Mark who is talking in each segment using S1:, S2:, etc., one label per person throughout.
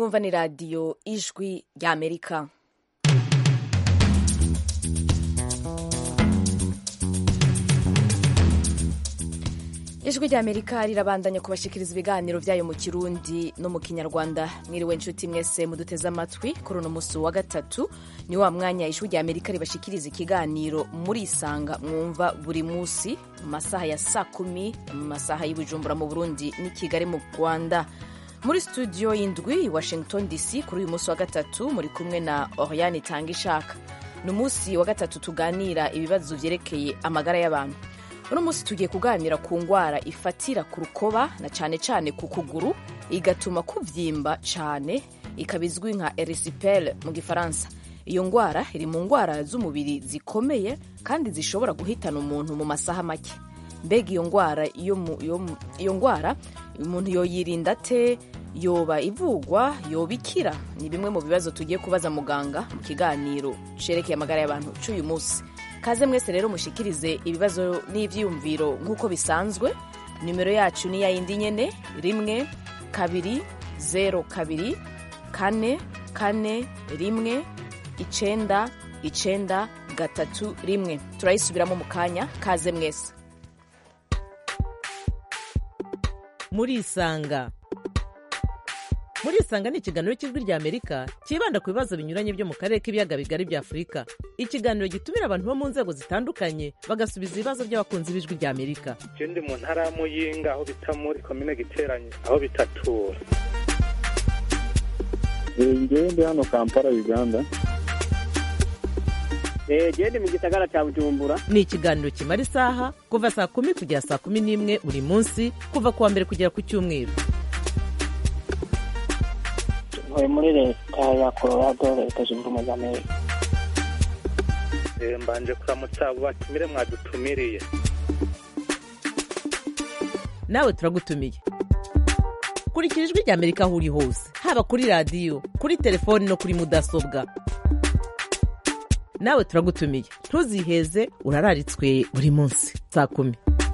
S1: mwumva ni radiyo ijwi ry'amerika ijwi ry'amerika rirabandanya kubashikiriza ibiganiro byayo mu kirundi no mu kinyarwanda mwiriwe nshuti mwese muduteze amatwi kuri uno musi wa gatatu ni wa mwanya ijwi ry'amerika ribashikiriza ikiganiro murisanga mwumva buri musi mu masaha ya saa kumi mu masaha y'ubujumbura mu burundi n'i kigali mu rwanda muri studio y'indwi i washington dc kuri uyu munsi wa gatatu muri kumwe na oriane tanga ishaka ni umunsi wa gatatu tuganira ibibazo vyerekeye amagara y'abantu uno munsi tugiye kuganira ku ngwara ifatira ku rukoba na cane cane ku kuguru igatuma kuvyimba cane ikaba izwi nka erisipele mu gifaransa iyo ngwara iri mu ngwara z'umubiri zikomeye kandi zishobora guhitana umuntu mu masaha make mbega iyo ngwara iyo ngwara umuntu yoyirinda te yoba ivugwa yoba ikira ni bimwe mu bibazo tugiye kubaza muganga mu kiganiro cerekeye amagara y'abantu c'uyu munsi kaze mwese rero mushikirize ibibazo n'ivyiyumviro nk'uko bisanzwe nimero yacu ni ya yindi nyene rimwe kabiri zero kabiri kane kane rimwe icenda icenda gatatu rimwe turayisubiramo mu kanya kaze mwese
S2: murisanga murisanga ni ikiganiro cy'ijwi ry'amerika cyibanda ku bibazo binyuranye byo mu karere k'ibiyaga bigari bya afurika ikiganiro gitumira abantu bo mu nzego zitandukanye bagasubiza ibibazo by'abakunzi b'ijwi ry'amerika
S3: je ndi mu ntara ya muyinga aho bita muri komine giteranye aho bitatura
S4: ngewe ndi hano kampala uganda
S5: gende mu gisagara cya bujumbura
S2: ni ikiganiro kimara isaha kuva saa kumi kugera saa kumi n'imwe buri munsi kuva ku wa mbere kugera ku cyumweru
S5: ntuye muri leta ya colorado leta zunze ubumwe za amerika
S3: mbanje kuramutsa abo batumire mwadutumiriye
S2: nawe turagutumiye kurikira ijwi ry'amerika aho uri hose haba kuri radiyo kuri telefoni no kuri mudasobwa nawe turagutumiye ntuziheze urararitswe buri munsi saa kumi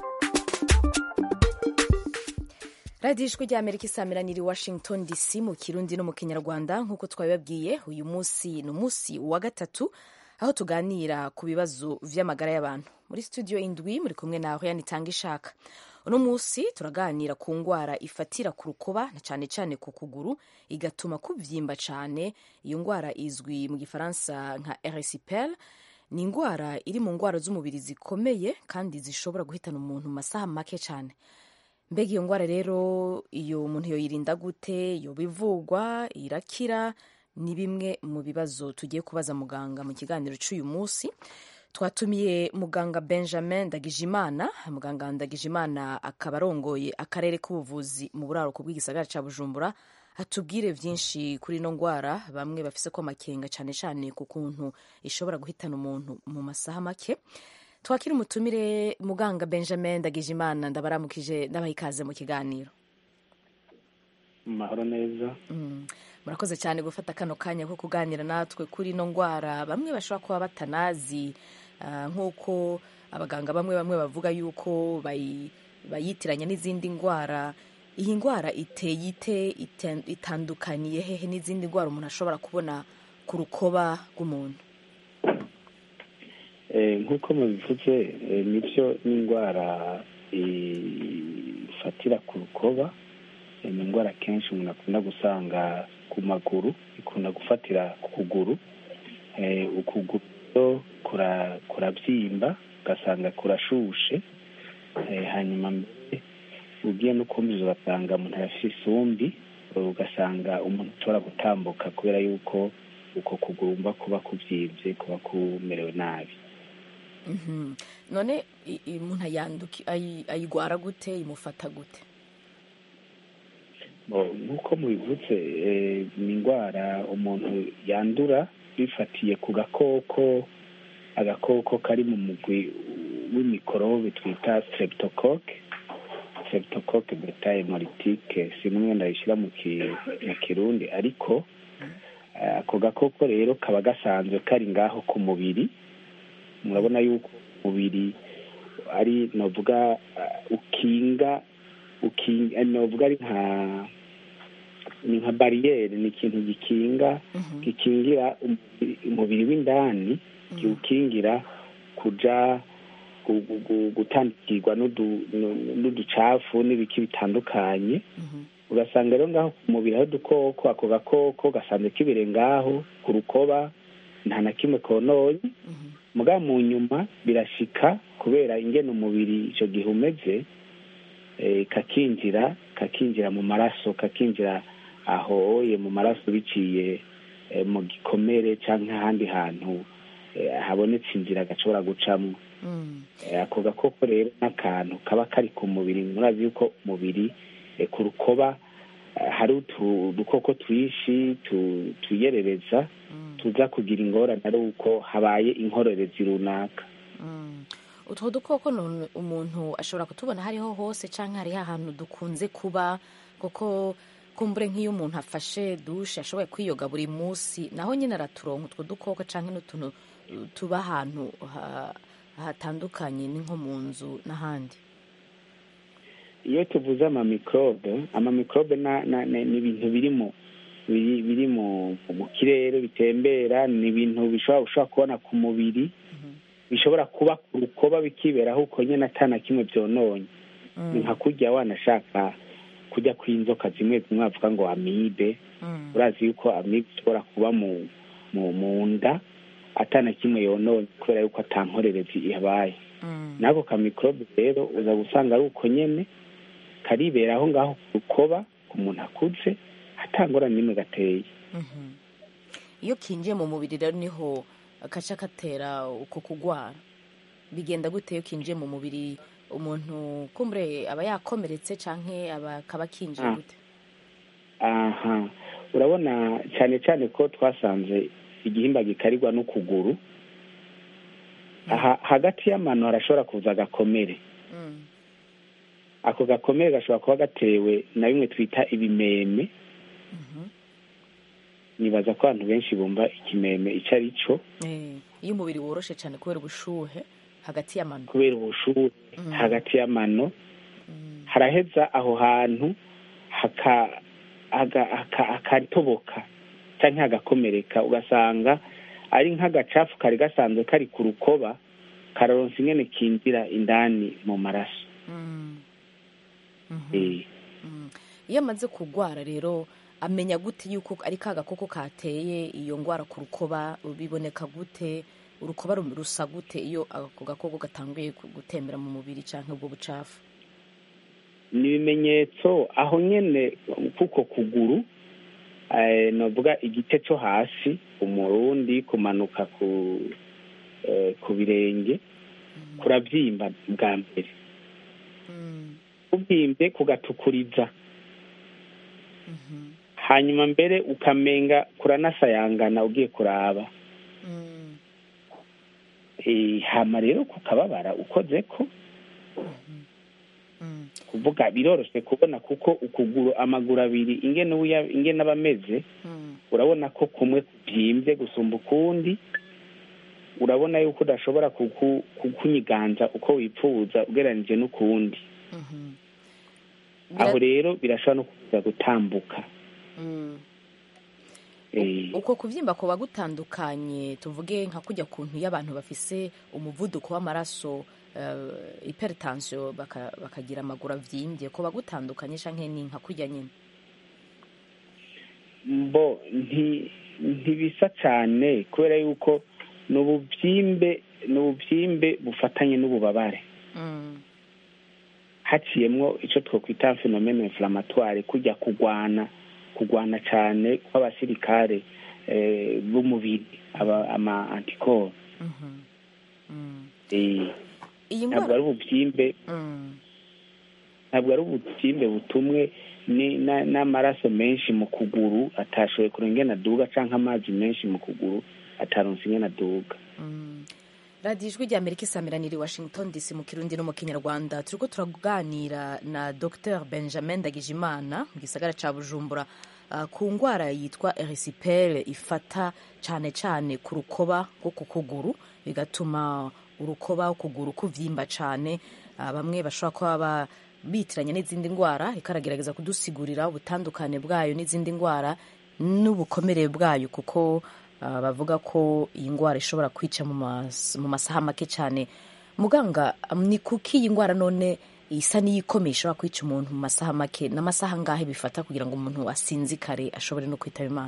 S1: radiyo ijwi ry'amerika isamiranyiri washington dc mu kirundi no mu kinyarwanda nk'uko twabibabwiye uyu munsi ni umunsi wa gatatu aho tuganira ku bibazo vy'amagara y'abantu muri studio indwi muri kumwe na hoyani tanga ishaka uno munsi turaganira ku ngwara ifatira ku rukoba na cane cane ku kuguru igatuma kuvyimba cane iyo ngwara izwi mu gifaransa nka erisipele ni ingwara iri mu ngwara z'umubiri zikomeye kandi zishobora guhitana umuntu mu masaha make cane mbega iyo ngwara rero iyo umuntu yoyirinda gute yoba ivugwa irakira ni bimwe mu bibazo tugiye kubaza muganga mu kiganiro c'uyu munsi twatumiye muganga benjamin ndagijimana muganga ndagijimana akaba arongoye akarere k'ubuvuzi mu buraruko bw'igisagara ca bujumbura atubwire vyinshi kuri ino ngwara bamwe bafise ko amakenga cane cane ku kuntu ishobora guhitana umuntu mu masaha make twakira umutumire muganga benjamin ndagijimana ndabaramukije ndabaha ikaze mu kiganiro
S4: mahoro neza
S1: murakoze cyane gufata kano kanya ko kuganira natwe kuri ino ngwara bamwe bashobora kuba batanazi nk'uko abaganga bamwe bamwe bavuga yuko bayitiranya n'izindi ndwara iyi ndwara iteye ite itandukaniye hehe n'izindi ndwara umuntu ashobora kubona ku rukoba rw'umuntu
S4: nk'uko mubivuze nibyo n'indwara ifatira ku rukoba ni indwara kenshi umuntu akunda gusanga ku maguru ikunda gufatira ku kuguru ukuguru kurabyimba ugasanga kurashushe hanyuma mbere ugiye no kumviza ugasanga umuntu arafite isumbi ugasanga umuntu ashobora gutambuka kubera yuko uko kugurumba kuba kubyibye kuba kumerewe nabi
S1: none umuntu ayigwara gute imufata gute
S4: nk'uko mubivutse ni indwara umuntu yandura bifatiye ku gakoko agakoko kari mu mugwi w'imikorobe twita streptocoque streptocoque beta hemolytique simwe ndayishyira mu kirundi ariko ako gakoko rero kaba gasanzwe kari ngaho ku mubiri murabona yuko umubiri ari novuga ukinga novuga ari nka ni nka bariyeri ni ikintu gikinga gikingira umubiri- umubiri w'indani kiwukingira kuja gu- gu- gu- gutandukirwa n'udu- n'u- n'uducafu n'ibiki bitandukanye ugasanga rero ngaho ku mubiri aho udukoko ako gakoko gasanzwe kibire ngaho ku rukoba nta na kimwe kononye muga mu nyuma birashika kubera ingene umubiri ico gihe umeze eh, kakinjira kakinjira mu maraso kakinjira aho ye mu maraso biciye eh, mu gikomere canke ahandi hantu eh, habonetse inzira gashobora gucamwo Eh, ako gakoko rero n'akantu kaba kari ku mubiri murazi yuko umubiri eh, ku rukoba eh, hari utu- udukoko twinshi tu- twiyerereza tuza kugira ingorane ari uko habaye inkorerezi runaka
S1: utwo dukoko none umuntu ashobora kutubona hariho hose cyangwa hariho ahantu dukunze kuba kuko kumbure nk'iyo umuntu afashe dushe ashoboye kwiyoga buri munsi naho nyine araturonka utwo dukoko cyangwa n'utuntu uh, tuba ahantu ha- hatandukanye ni nko mu nzu n'ahandi
S4: iyo tuvuze amamikrobe amamikrobe na- na- na- ni ibintu biri mu biri biri mu mu kirere bitembera ni ibintu bishobora ushobora kubona ku mubiri bishobora kuba ku rukoba bikiberaho uko nyine atana kimwe byononye ni nka kurya wanashaka kujya kw'inzoka zimwe zimwe bavuga ngo amibe urazi yuko amibe ishobora kuba mu mu mu nda atana kimwe yononye kubera yuko atankorerezi ihabaye n'ako kamikorobe rero uza gusanga ari uko nyene karibera aho ngaho ku rukoba ku muntu akuze atangorane n'imwe gateye
S1: iyo kinjiye mu mubiri rero niho kaca katera uko kugwara bigenda gute iyo kinjiye mu mubiri umuntu kumbure aba yakomeretse canke aba kaba kinjiye
S4: Ah.
S1: gute
S4: aha urabona cyane cyane ko twasanze igihimba gikarirwa n'ukuguru aha hagati y'amano harashobora kuza agakomere
S1: Mm.
S4: ako gakomere gashobora kuba gatewe na bimwe twita ibimeme nibaza ko abantu benshi bumva ikimeme icyo ari cyo
S1: Eh, iyo umubiri woroshe cyane kubera ubushuhe hagati y'amano
S4: kubera ubushuhe
S1: Mm.
S4: hagati y'amano haraheza aho hantu haka- haga- haka- hakatoboka cyangwa hagakomereka ugasanga ari nk'agacafu kari gasanzwe kari ku rukoba kararonsa ingene kinjira indani mu maraso
S1: Mm. Mhm.
S4: Eh,
S1: Mm. iyo amaze kugwara rero amenya gute yuko ari ka gakoko kateye iyo ngwara ku rukoba biboneka gute urukoba ru- rusa gute iyo ako gakoko gatanguye ku- gutembera mu mubiri canke ubwo bucafu
S4: ni ibimenyetso aho nyene kuko kuguru eh, novuga igice cyo hasi umurundi kumanuka ku eh, ku birenge kurabyimba bwa mbere
S1: Mm.
S4: kubyimbye kugatukuriza
S1: Mhm.
S4: hanyuma mbere ukamenga kuranasayangana ugiye kuraba
S1: Mm.
S4: Eh, hama rero kukababara ukoze ko
S1: Mm.
S4: kuvuga biroroshye kubona kuko ukuguru amaguru abiri ingene uya- ingene aba ameze
S1: Mm.
S4: urabona ko kumwe kubyimbye gusumba ukundi urabona yuko udashobora kuku- kukunyiganza uko wipfuza ugereranije n'ukundi
S1: Mhm.
S4: aho
S1: Bira-
S4: rero birashobora no kuza gutambuka
S1: Mm.
S4: Eh,
S1: uko kubyimba kuba gutandukanye tuvuge nka kujya kuntu iyo abantu bafise umuvuduko w'amaraso uh, hypertension baka, bakagira amaguru avyimbye kuba gutandukanye canke ni nka kurya nyine
S4: mbo nti ntibisa cyane kubera yuko ni ububyimbe ni ububyimbe bufatanye n'ububabare
S1: mm.
S4: haciyemwo icyo twakwita phenomene inflammatoire kujya kugwana kugwana cyane kw'abasirikare eh, b'umubiri aba ama antikoro
S1: Mhm. Mm.
S4: Eh,
S1: iyi
S4: ntabwo
S1: ndwara
S4: ari ububyimbe
S1: Mm.
S4: ntabwo ari ububyimbe butumwe ni- na- n'amaraso menshi mu kuguru atashoboye kurenga ingene aduga cyangwa amazi menshi mu kuguru ataronse ingene aduga
S1: Mm. radiyo ijwi rya amerika isamiraniye i washington dc mu kirundi no mu kinyarwanda turiko turaganira na dr benjamin ndagijimana mu gisagara ca bujumbura uh, ku ngwara yitwa erisipere ifata cane cane ku rukoba rwo ku kuguru bigatuma urukoba ukuguru kuvyimba cane uh, bamwe bashobora kuba ba- bitiranya n'izindi ndwara ariko aragerageza kudusigurira ubutandukane bwayo n'izindi ndwara n'ubukomere bwayo kuko ah, bavuga ko iyi ndwara ishobora kwica mu mas- mu masaha make cyane muganga um, ni kuki iyi ndwara none isa n'iyikomeye ishobora kwica umuntu mu masaha make n'amasaha angahe bifata kugira ngo umuntu asinzikare ashobore no kwitaba imana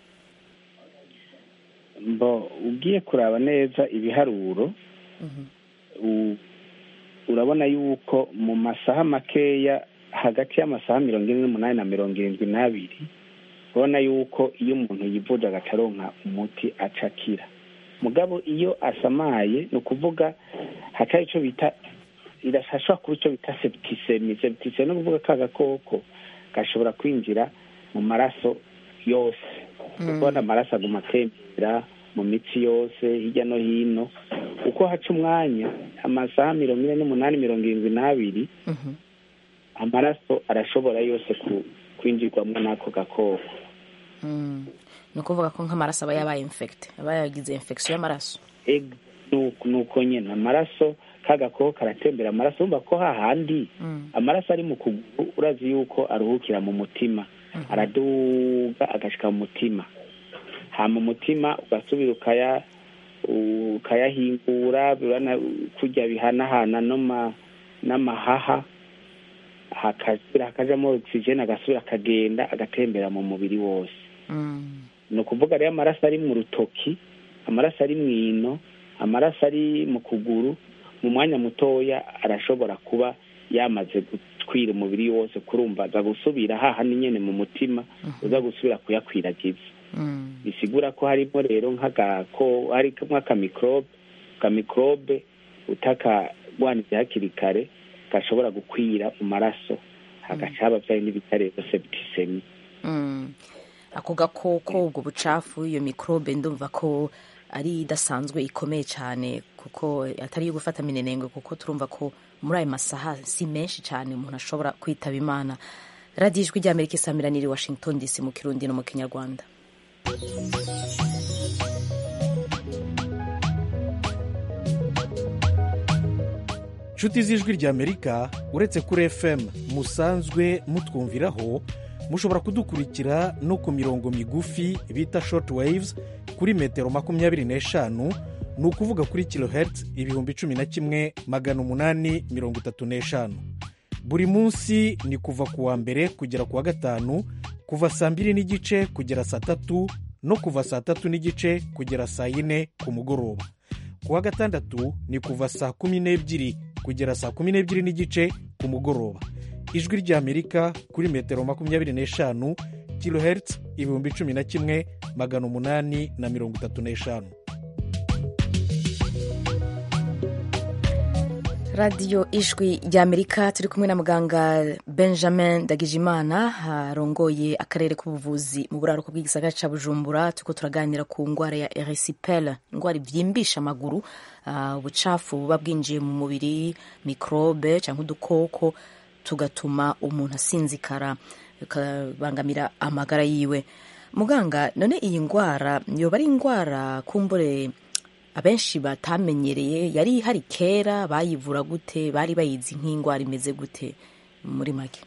S4: mbo ugiye kuraba neza ibiharuro u- urabona yuko mu masaha makeya hagati y'amasaha mirongo ine n'umunani na mirongo irindwi n'abiri urabona yuko iyo umuntu yivuje agacaronka umuti aca akira mugabo iyo asamaye ni ukuvuga hatari icyo bita irashobora kuba icyo bita septisemi septisemi ni ukuvuga ka gakoko gashobora kwinjira mu maraso yose ubona amaraso aguma atembera mu mitsi yose hirya no hino uko haca umwanya amasaha mirongo ine n'umunani mirongo irindwi n'abiri amaraso arashobora yose ku- kwinjirwamo n'ako gakoko
S1: Mm. ni ukuvuga ko nk'amaraso aba yabaye infekite aba yagize infection y'amaraso
S4: Eg- nuko nuko nyine amaraso ka gakoko karatembera amaraso urumva ko hahandi
S1: Mm.
S4: amaraso ari mu kuguru urazi yuko aruhukira mu mutima araduga agashika mu mutima hama umutima ugasubira ukaya ukayahingura birana kurya bihanahana no ma- n'amahaha hakasubira hakajamo ogisijeni agasubira akagenda agatembera mu mubiri wose
S1: Mm.
S4: ni ukuvuga rero amaraso ari mu rutoki amaraso ari mu ino amaraso ari mu kuguru mu mwanya mutoya arashobora kuba yamaze gutwira umubiri wose kurumva aza gusubira hahandi nyene mu mutima uza gusubira kuyakwiragiza
S1: Mm.
S4: bisigura ko harimo rero nk'agako hari nk'akamikrobe kamikrobe utakagwanije hakiri kare gashobora gukwira mu maraso hagaca haba vyayo n'ibita rero septisemi
S1: Mm. ako gakoko ubwo bucafu iyo mikorobe ndumva ko ari idasanzwe ikomeye cyane kuko atari iyo gufata minenengwe kuko turumva ko muri ayo masaha si menshi cyane umuntu ashobora kwitaba imana radiyo ijwi ry'amerika isamirana iri washington dc mu kirundi no mu kinyarwanda
S6: nshuti z'ijwi ry'amerika uretse kuri fm musanzwe mutwumviraho mushobora kudukurikira no ku mirongo migufi bita short waves kuri metero makumyabiri n'eshanu ni ukuvuga kuri kilohertz ibihumbi cumi na kimwe magana umunani mirongo itatu n'eshanu buri munsi ni kuva ku wa mbere kugera ku wa gatanu kuva saa mbiri n'igice kugera saa tatu no kuva saa tatu n'igice kugera saa yine ku mugoroba ku wa gatandatu ni kuva saa kumi n'ebyiri kugera saa kumi n'ebyiri n'igice ku mugoroba ijwi ry'amerika kuri metero makumyabiri n'eshanu kilohertz ibihumbi cumi na kimwe magana umunani na mirongo itatu n'eshanu
S1: radiyo ijwi ry'amerika turi kumwe na muganga benjamin ndagijimana arongoye akarere k'ubuvuzi mu buraruko bw'igisagara cya bujumbura turiko turaganira ku ndwara ya erisipel indwara ibyimbisha amaguru ah, ubucafu buba bwinjiye mu mubiri mikorobe cyangwa udukoko tugatuma umuntu asinzikara bikabangamira amagara yiwe muganga none iyi ndwara yoba ari indwara kumbure abenshi batamenyereye yari ihari kera bayivura gute bari bayizi nk'indwara imeze gute muri make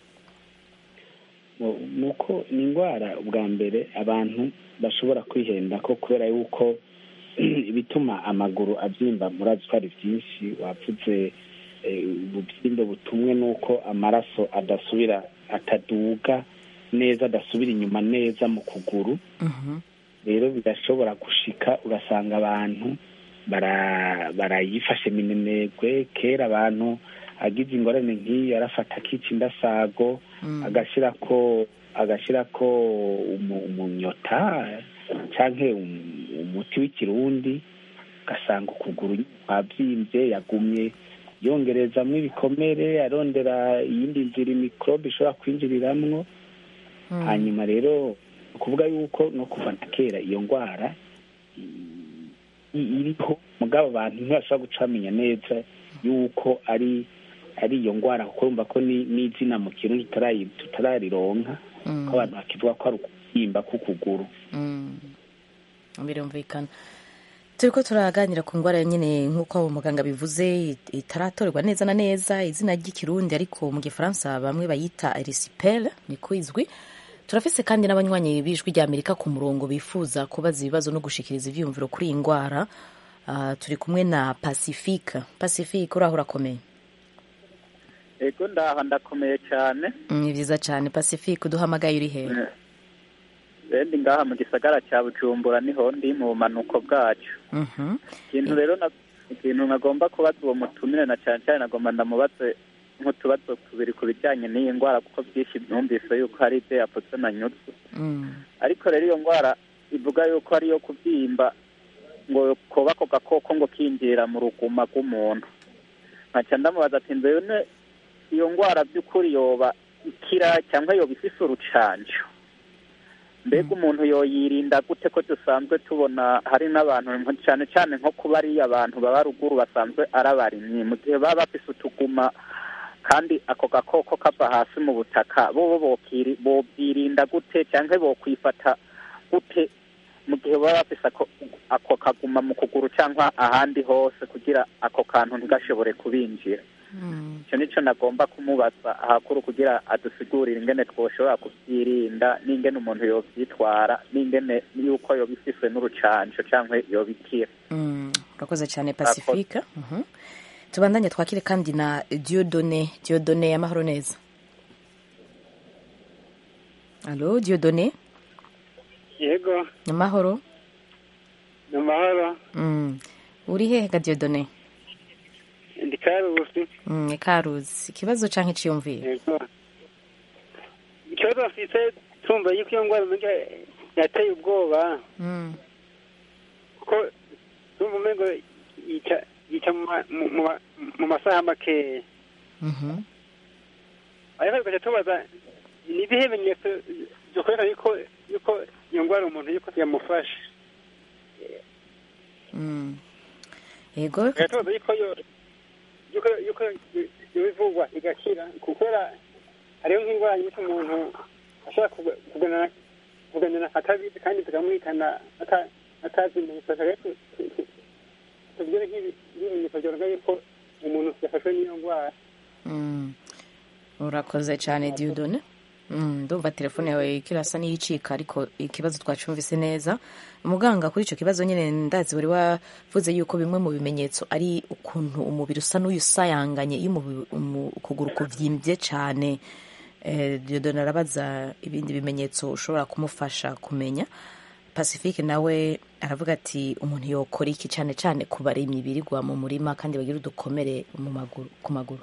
S4: nuko ni indwara ubwa mbere abantu bashobora kwihenda ko kubera yuko ibituma amaguru abyimba murazi ko ari byinshi wapfutse ububyimbe butumwe n'uko amaraso adasubira ataduga neza adasubira inyuma neza mu kuguru rero birashobora gushika ugasanga abantu barayifashe minenegwe kera abantu agize ingorane nk'iyo arafata akica indasago agashyirako agashyirako umunyota cyangwa umuti w'ikirundi ugasanga ukuguru kwabyimbye yagumye yongerezamo ibikomere arondera iyindi nzira imikorobe ishobora kwinjiriramwo hanyuma rero ukuvuga yuko no kuva na kera iyo ndwara iriho mugabo abantu ntibashobora gucamenya neza yuko ari ari iyo ndwara kuko urumva ko n'izina mu kintu tutararironka ko abantu bakivuga ko ari ukubyimba k'ukuguru
S1: birumvikana turiko turaganira ku ndwara nyine nk'uko muganga bivuze it- itaratorerwa neza na neza izina ry'ikirundi ariko mu gifaransa bamwe bayita erisipele niko izwi turafise kandi n'abanywanyi b'ijwi rya amerika ku murongo bifuza kubaza ibibazo no gushikiriza ivyiyumviro kuri iyi ndwara Ah, turi kumwe na pacifique pacifique uraho urakomeye
S7: ego ndaha ndakomeye cyane
S1: Mm, ni vyiza cane pacifique uduhamagaye uri hehe
S7: bendi ngaha mu gisagara cya bujumbura niho ndi mu bumanuko bwacu
S1: Mhm.
S7: ikintu rero na- ikintu nagomba kubaza uwo mutumire na cyane cyane nagomba ndamubaze nk'utubazo tubiri ku bijyanye n'iyi ndwara kuko byinshi numvise yuko hari ibyo yapfutse na nyutsu
S1: Mm.
S7: ariko rero iyo ndwara ivuga yuko ari iyo kubyimba ngo kuba ako gakoko ngo kinjira mu ruguma rw'umuntu nkaca ndamubaza ati mbene iyo ndwara by'ukuri yoba ikira cyangwa yoba ifise urucanjo mbega umuntu yoyirinda gute ko dusanzwe tubona hari n'abantu nko- cyane cyane nko kuba ari abantu baba ruguru basanzwe ari abarimyi mu gihe baba bafise utuguma kandi ako gakoko kava hasi mu butaka bo bo bokiri- bobyirinda gute cyangwa bokwifata gute mu gihe baba bafise ako, ako kaguma mu kuguru cyangwa ahandi hose kugira ako kantu ntigashobore kubinjira
S1: Mm.
S7: icyo nicyo nagomba kumubaza ahakuru kugira adusigurire ingene twoshobora kubyirinda n'ingene umuntu yobyitwara n'ingene yuko yoba ifise n'urucanco cyangwa yoba ikira
S1: Mm, urakoze cyane pacifique Mhm. tubandanye twakire kandi na diodone diodone amahoro neza alo diodone
S8: yego
S1: amahoro
S8: ni amahoro
S1: Mm. uri hehe ga diodone
S8: ndi karusi
S1: Mm, karuzi ikibazo canke iciyumviro
S8: yego ikibazo mfise tumva yuko iyo ndwara umenga yateye ubwoba
S1: Mm.
S8: kuko tumva umengo yica yica mu ma- mu- mu ma- mu masaha makeya
S1: Mhm.
S8: ariko tugaca tubaza ni ibihe bimenyetso dukwereka yuko yuko iyo ndwara umuntu yuko yamufashe
S1: Mm. yego
S8: tugaca tubaza yuko yo yuko yuko yo ivurwa igakira kubera hariho nk'indwara nyinshi umuntu ashobora kuga- kuganana kuganana atabizi kandi tukamwitana ata- atazi ibimenyetso rero tu- tu- tu- tubwire nk'ibi- nk'ibimenyetso byorega yuko umuntu yafashwe n'iyo ndwara
S1: Mm. urakoze cyane diodone Mm, ndumva telefone yawe ikirasa n'iyicika ariko ikibazo twacumvise neza muganga kuri icyo kibazo nyine ndazi wari wavuze yuko bimwe mu bimenyetso ari ukuntu umubiri usa n'uyusayanganye iyo umubi- umu- ukuguru kuvyimbye cyane eh, diodone arabaza ibindi bimenyetso ushobora kumufasha kumenya pacifique nawe aravuga ati umuntu yokora iki cyane cyane ku barimyi birirwa mu murima kandi bagira udukomere mu maguru ku maguru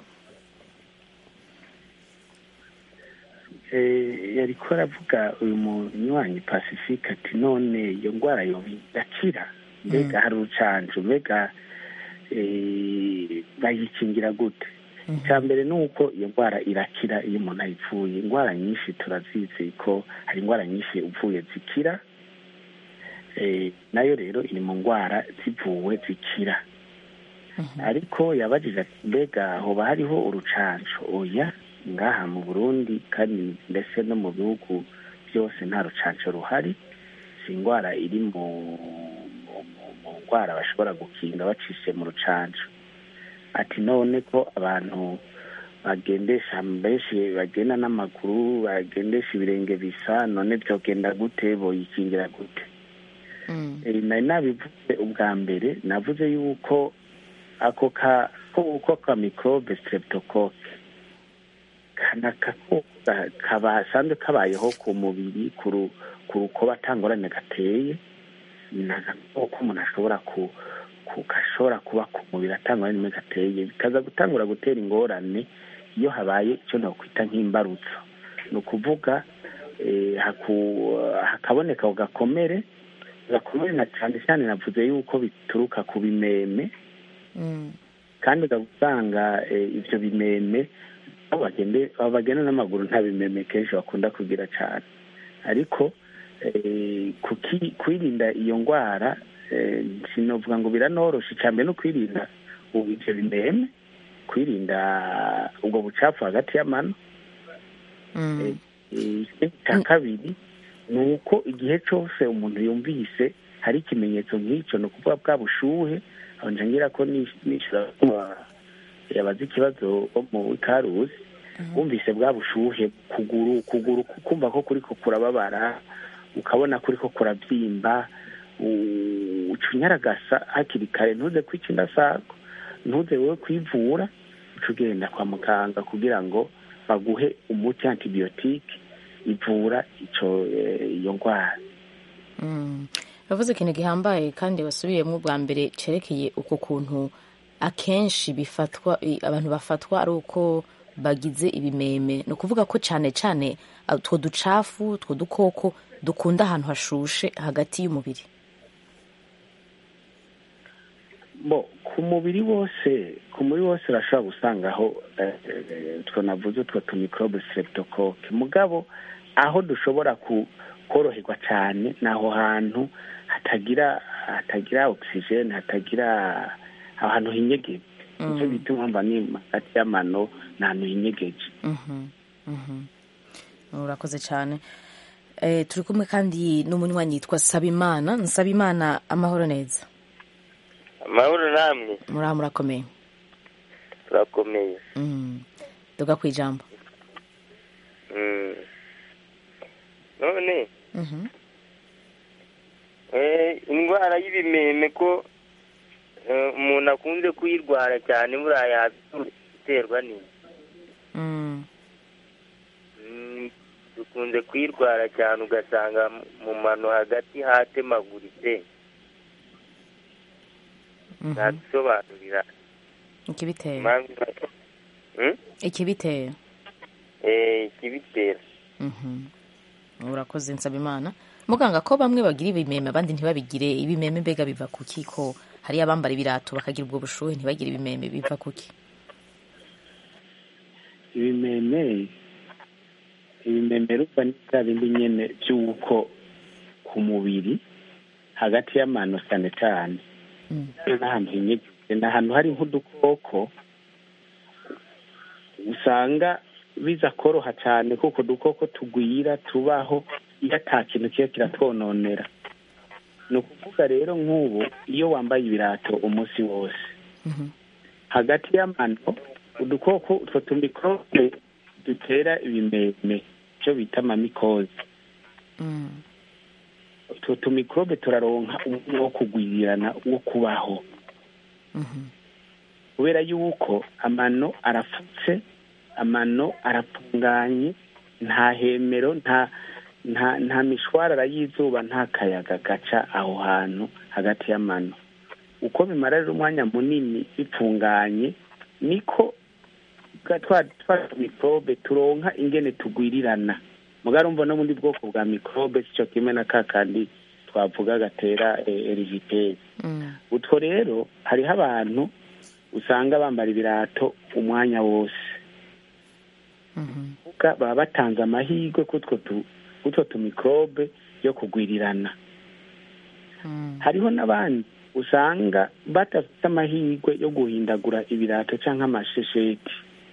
S4: Eh, yariko aravuga uyu munywanyi pacifique ati none iyo ndwara yoba irakira mbega hari urucanco mbega eh, bayikingira gute icya mbere ni uko iyo ndwara irakira iyo umuntu ayivuye indwara nyinshi turazizi ko hari indwara nyinshi uvuye zikira Eh, nayo rero iri mu ndwara zivuwe zikira ariko yabajije ati mbega hoba hariho urucanco oya ngaha mu burundi kandi ndetse no mu bihugu byose nta rucanco ruhari si indwara iri mu mu- mu- mu ndwara bashobora gukinga bacishije mu rucanco ati none ko abantu bagendesha benshi bagenda n'amaguru bagendesha ibirenge bisa none byogenda gute boyikingira gute
S1: Mm.
S4: Eh, nari nabivuze ubwa mbere navuze yuko ako ka ko ka microbe streptocoque kana kako kabasanzwe kabayeho ku mubiri ku ru- ku rukoba atangorane gateye ni agakoko umuntu ashobora ku ku- gashobora kuba ku mubiri atangorane nimwe gateye bikaza gutangura gutera ingorane iyo habaye icyo nakwita nk'imbarutso ni ukuvuga eh, haku- hakaboneka ako gakomere gakomere na cyane cyane navuze yuko bituruka ku bimeme
S1: Mm.
S4: kandi ukaba usanga eh, ibyo bimeme abo bagende abo bagenda n'amaguru nta bimeme kenshi bakunda kugira cyane ariko eh, kuki- kwirinda iyo ndwara eh, sinovuga ngo biranoroshe icya mbere no kwirinda ubu ibyo bimeme kwirinda ubwo bucafu hagati y'amano
S1: Mm.
S4: Eh, ikindi cya kabiri ni uko igihe cyose umuntu yumvise hari ikimenyetso nk'icyo ni ukuvuga bwa bushuhe aho ngira ko nishyura yabaze ikibazo mu ikaruzi wumvise bwa bushuhe kuguru kuguru kumva ko kuri ko kurababara ukabona kuri ko kurabyimba uca unyaragasa hakiri kare ntuze kwica indasago ntuze wowe kwivura uca ugenda kwa muganga kugira ngo baguhe umuti antibiyotike ivura iyo ndwara
S1: bavuze ikintu gihambaye kandi wasubiyemo bwa mbere cyerekeye uko kuntu akenshi bifatwa abantu bafatwa ari uko bagize ibimeme ni ukuvuga ko cyane cyane utwo ducafu utwo dukoko dukunda ahantu hashushe hagati y'umubiri
S4: bo ku mubiri wose ku mubiri wose urashobora gusangaho utwo navuze utwo tumikorobe streptocoque mugabo aho dushobora koroherwa cyane ni aho hantu hatagira hatagira ogisijeni hatagira aho hantu hinyegeje nicyo bita impamvu ni hagati y'amano ni ahantu hinyegeje
S1: urakoze cyane turi kumwe kandi n'umunywanyi yitwa sabimana nsabimana amahoro neza
S9: amahoro namwe
S1: muraho murakomeye
S9: turakomeye
S1: duga ku ijambo
S9: none indwara y'ibimeme ko umuntu akunze kuyirwara cyane buriya iterwa n'iyi dukunze kuyirwara cyane ugasanga mu mano hagati hatemaguritse ntadusobanurira
S1: ikibitera ikibitera
S9: ikibitera
S1: urakoze nsabimana muganga ko bamwe bagira ibimeme abandi ntibabigire ibimeme mbega biva ku ko hariyo abambara ibirato bakagira ubwo bushuhe ntibagire ibimeme biva kuki
S4: ibimeme ibimeme ruba ni bya bindi nyine by'uko ku mubiri hagati y'amano cyane cyane n'ahantu hinyegeje ni ahantu hari nk'udukoko usanga biza koroha cyane kuko udukoko tugwira tubaho iyo ata kintu kiba kiratwononera ni ukuvuga rero nk'ubu iyo wambaye ibirato umunsi wose hagati y'amano udukoko utwo tumikorobe dutera ibimeme icyo bita amamikozi utwo tumikorobe turaronka umwanya wo kugwirirana wo kubaho kubera yuko amano arapfutse amano arapfunganye nta hemero nta nta nta mishwarara y'izuba nta kayaga gaca aho hantu hagati y'amano uko bimara rero umwanya munini bipfunganye niko twa mikorobe turonka ingene tugwirirana mugarumva no bundi bwoko bwa mikorobe sico kimwe na ka kandi twavuga gatera eriviteri utwo rero hariho abantu usanga bambara ibirato umwanya wose baba batanze amahirwe kutwo tumikorobe yo kugwirirana hariho n'abandi usanga badafite amahirwe yo guhindagura ibirato cyangwa amashesheti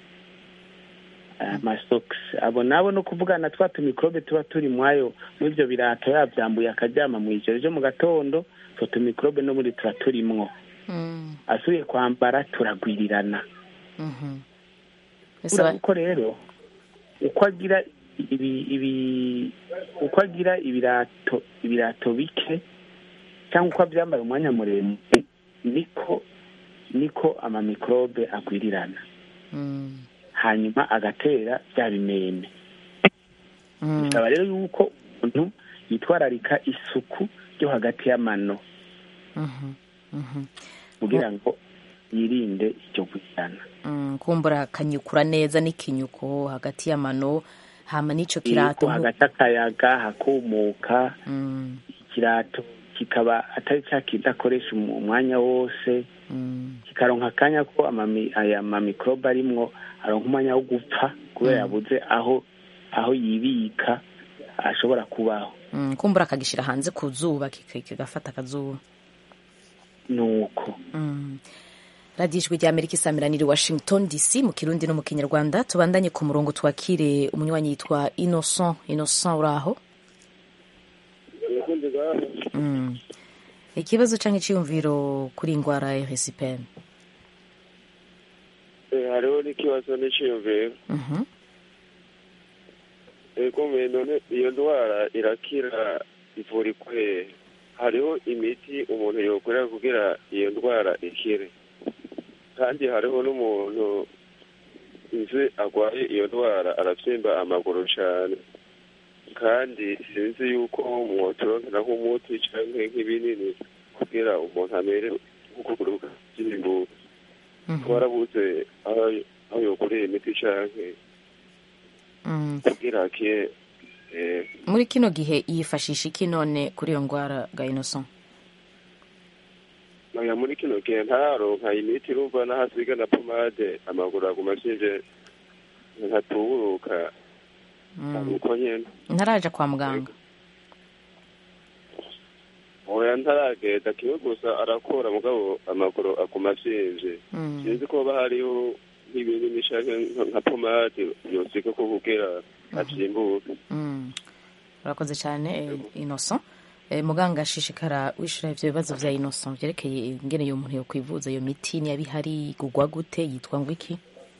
S4: amasokisi abo nabo no kuvugana twa tumikorobe tuba turi mwayo muri ibyo birato yabyambuye akaryama mu ijoro ryo mu gatondo utwo tumikorobe no muri tuba turimwo asubiye kwambara turagwirirana uko rero uko agira ibi ibi uko agira ibirato ibirato bike cyangwa uko abyambara umwanya muremure niko niko amamikorobe agwirirana hanyuma agatera bya bimeme bisaba rero yuko umuntu yitwararika isuku ryo hagati y'amano kugira ngo yirinde icyo gusana
S1: kumbura akanyukura neza n'ikinyuko hagati y'amano hama n'icyo kirato
S4: hagati akayaga hakumuka ikirato kikaba atari cya kindi akoresha umwanya wose kikaronka akanya ko aya mamikorobe arimwo aronka umwanya wo gupfa kubera yabuze aho aho yibika ashobora kubaho
S1: kumbura akagishyira hanze ku zuba kigafata akazuba
S4: nuko
S1: radiyo ijwi rya amerika isamiraniye washington dc mu kirundi no mu kinyarwanda tubandanye ku murongo twakire umunywanyi yitwa innocent innocent uri aho ikibazo cyangwa icyiyumviro kuri iyi ndwara ya RSPM
S10: Eh, hariho n'ikibazo n'iciyumviro
S1: Mhm.
S10: ego mbe none iyo ndwara irakira ivurikwa hehe hariho imiti umuntu yokorera kugira iyo ndwara ikire kandi hariho n'umuntu nzi arwaye iyo ndwara arabyimba amaguru cyane kandi sinzi yuko mwotorokera nk'umuti cyangwa nk'ibinini kugira umuntu amere nk'ukuguru by'imbuga twarabuze aho aho yokoreye imiti cyangwa
S1: Mm.
S10: kugira akire eh,
S1: muri kino gihe yifashisha iki none kuri iyo ndwara ga innocent
S10: oya muri kino gihe ntararonka imiti urumva n'ahasiga na pomade amaguru aguma ashinje nkatuburuka
S1: Mm.
S10: uko nyene
S1: ntaraja kwa muganga
S10: oya ntaragenda kimwe gusa arakora mugabo amaguru aguma ashinje
S1: Mm.
S10: sinzi ko haba hariho nk'ibinini canke nka- nka pomade yosiga ko kugira avyimbuke
S1: Mm. urakoze cyane eh, innocent Eh, muganga ashishikara wishura ivyo bibazo vya innocent vyerekeye ingene iyo muntu yokwivuza iyo miti niba ihari igurwa gute yitwa ngo iki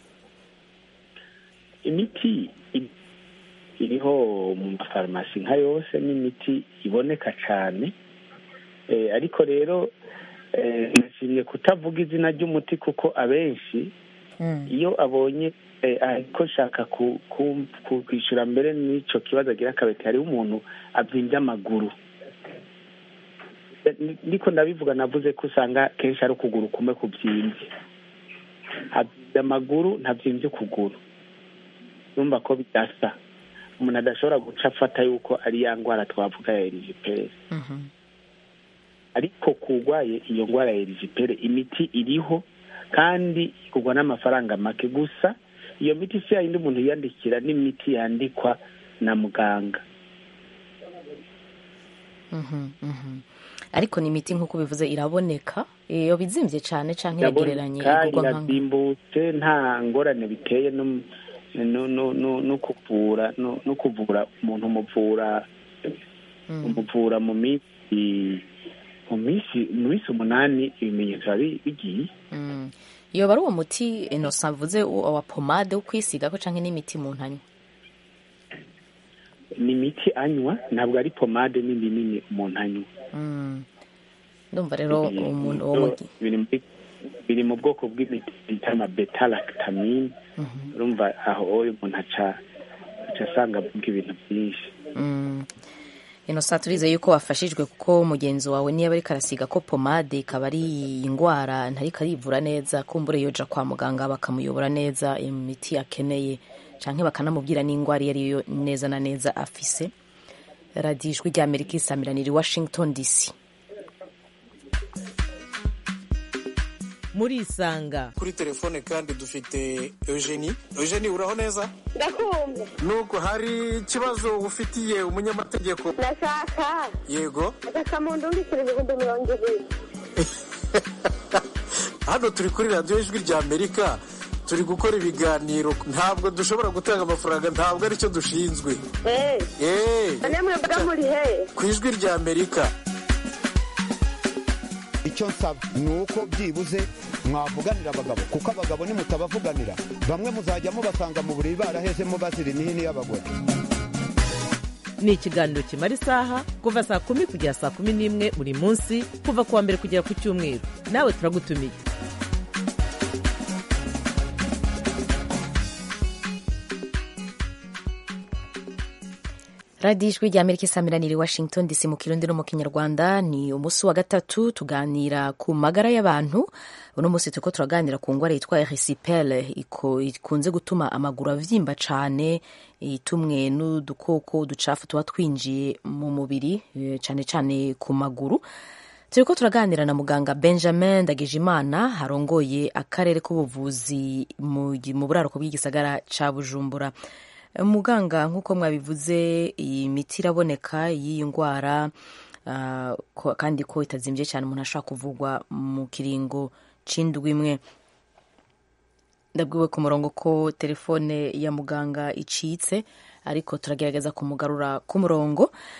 S4: imiti i- iriho mu mafarumasi nka yose n'imiti iboneka cyane Eh, ariko rero eh, nashimye kutavuga izina ry'umuti kuko abenshi iyo abonye eh, ariko nshaka ku- ku- ku- kwishyura mbere n'icyo kibazo agira akabeti hariho umuntu abyimbye amaguru Eh, ni- niko ndabivuga navuze ko usanga kenshi ari ukuguru kumwe kubyimbye abyimbye amaguru ntabyimbye ukuguru numva ko bidasa umuntu adashobora guca afata yuko ari ya ndwara twavuga ya erijiperi ariko kurwaye iyo ndwara ya erijiperi imiti iriho kandi igurwa n'amafaranga make gusa iyo miti si yayindi umuntu yiyandikira n'imiti yandikwa na muganga
S1: Mhm, mhm. ariko ni imiti nk'uko bivuze iraboneka iyo bizimvye cyane canke iragereranye
S4: iraboneka
S1: igurwa nka
S4: irazimbutse nta ngorane biteye no no no no no kuvura no no kuvura umuntu umuvura umuvura mu minsi mu minsi mu minsi umunani ibimenyetso biba bi- bigiye
S1: Mm. iyo bari uwo muti innocent avuze uwo wa pomade wo kwisigako canke n'imiti umuntu anywa
S4: ni imiti anywa ntabwo ari pomade n'ibinini umuntu anywa
S1: Mm. ndumva rero umuntu uwo
S4: So,
S1: muti
S4: biri muri- biri mu bwoko bw'imiti bita amabetalactamine urumva aho uyu umuntu aca aca asanga avuga ibintu byinshi
S1: Mm. innocent turize yuko wafashijwe kuko mugenzi wawe niba ariko arasiga ko pomade ikaba ari indwara ntariko arivura neza kumbure yoja kwa muganga bakamuyobora neza imiti akeneye canke bakanamubwira n'indwara iyo ariyo neza na neza afise radiyo ijwi rya amerika isamiranira i washington dc
S2: muri isanga
S11: kuri telefone kandi dufite eugenie eugenie uraho neza
S12: ndakumva
S11: nubwo hari ikibazo ufitiye umunyamategeko
S12: ndashaka
S11: yego
S12: agasamundu mbikira ibihumbi mirongo ibiri
S11: hano turi kuri radiyo ijwi rya amerika turi gukora ibiganiro ntabwo dushobora gutanga amafaranga ntabwo aricyo dushinzwe
S12: eee
S11: eee
S12: none mwebwe muri he
S11: ku ijwi rya amerika
S13: icyo nsaba ni uko byibuze mwavuganira abagabo kuko abagabo nimutabavuganira bamwe muzajya mubasanga mu buriri barahezemo bazira imihini y'abagore
S2: ni ikiganiro kimara isaha kuva saa kumi kugera saa kumi n'imwe buri munsi kuva ku wa mbere kugera ku cyumweru nawe turagutumiye
S1: radiyo ijwi rya amerika isamiranira i washington dc mu kirundi no mu kinyarwanda ni umunsi wa gatatu tuganira ku magara y'abantu uno munsi turiko turaganira ku ngwara yitwa erisipele ikunze gutuma amaguru avyimba cane itumwe n'udukoko uducafu tuba twinjiye mu mubiri eh, cane cane ku maguru turiko turaganira na muganga benjamin ndagijimana harongoye akarere k'ubuvuzi mu mu buraruko bw'igisagara ca bujumbura muganga nk'uko mwabivuze iyi miti iraboneka y'iyi ndwara ah, ko- kandi ko itazimbye cyane umuntu ashobora kuvugwa mu kiringo c'indwi imwe ndabwiwe ku murongo ko telefone ya muganga icitse ariko turagerageza kumugarura ku murongo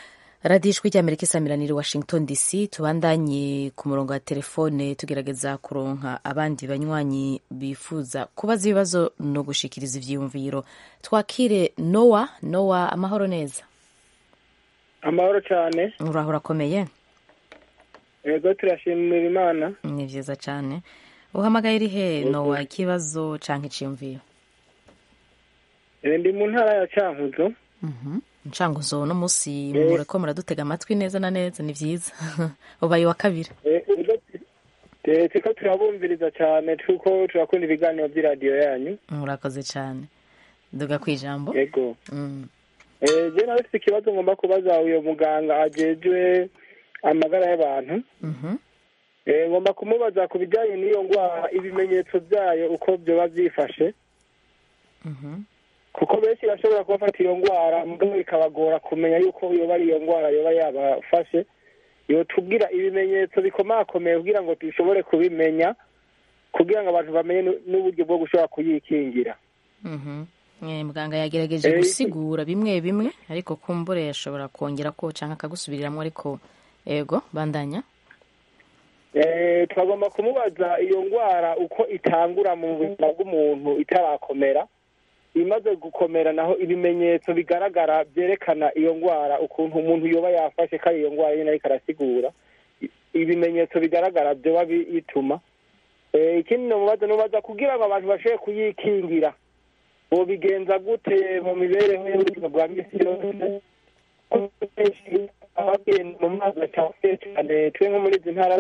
S1: radiyo ijwi ry'amerika isamiraniye washington dc tubandanye ku murongo wa telefone tugerageza kuronka abandi banywanyi bifuza kubaza ibibazo no gushikiriza ivyiyumviro twakire nowa nowa amahoro neza
S14: amahoro cyane
S1: uraho urakomeye
S14: yego turashimira imana
S1: ni vyiza cane uhamagaye iri he nowa ikibazo canke iciyumviro
S14: Eh, ndi mu ntara ya cankuzo
S1: ncanguzo no musi mureko muradutega amatwi neza na neza ni vyiza ubaye wa kabiri
S14: Eh, ubwo tu- turiko turabumviriza cyane kuko turakunda ibiganiro by'iradiyo yanyu
S1: murakoze cane duga kwijambo
S14: yego
S1: Mm.
S14: Eh, je nawe mfite ikibazo ngomba kubaza uyo muganga ajejwe amagara y'abantu
S1: Mhm.
S14: Eh, ngomba kumubaza ku bijyanye n'iyo ndwara ibimenyetso byayo uko byoba byifashe
S1: Mhm.
S14: kuko benshi bashobora kuba bafata iyo ndwara mugabo bikabagora kumenya yuko yoba ari iyo ndwara yoba yabafashe yotubwira ibimenyetso bikomakomeye kugira ngo dushobore kubimenya kugira ngo abantu bamenye nu- n'uburyo bwo gushobora kuyikingira
S1: Mhm. Eh, muganga yagerageje
S14: Eh,
S1: gusigura bimwe bimwe ariko kumbure yashobora kongera ko canke akagusubiriramwo ariko ego bandanya
S14: Eh, twagomba kumubaza iyo ndwara uko itangura mu buzima bw'umuntu itarakomera imaze gukomera naho ibimenyetso bigaragara byerekana iyo ndwara ukuntu umuntu yoba yafashe ko ari iyo ndwara nyine ariko arasigura I- ibimenyetso bigaragara byoba bituma Eh, ikindi nomubaza nomubaza kugira ngo abantu bashobore kuyikingira bobigenza gute mu mibereho y'ubuzima bwa misi yose benshi abagenda mu mazi acafuye cyane twe nko muri izi ntara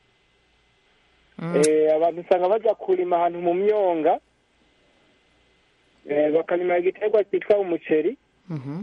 S14: Eh, abantu usanga baja kurima ahantu mu myonga Eh, bakarima igiterwa cyitwa umuceri
S1: Mhm.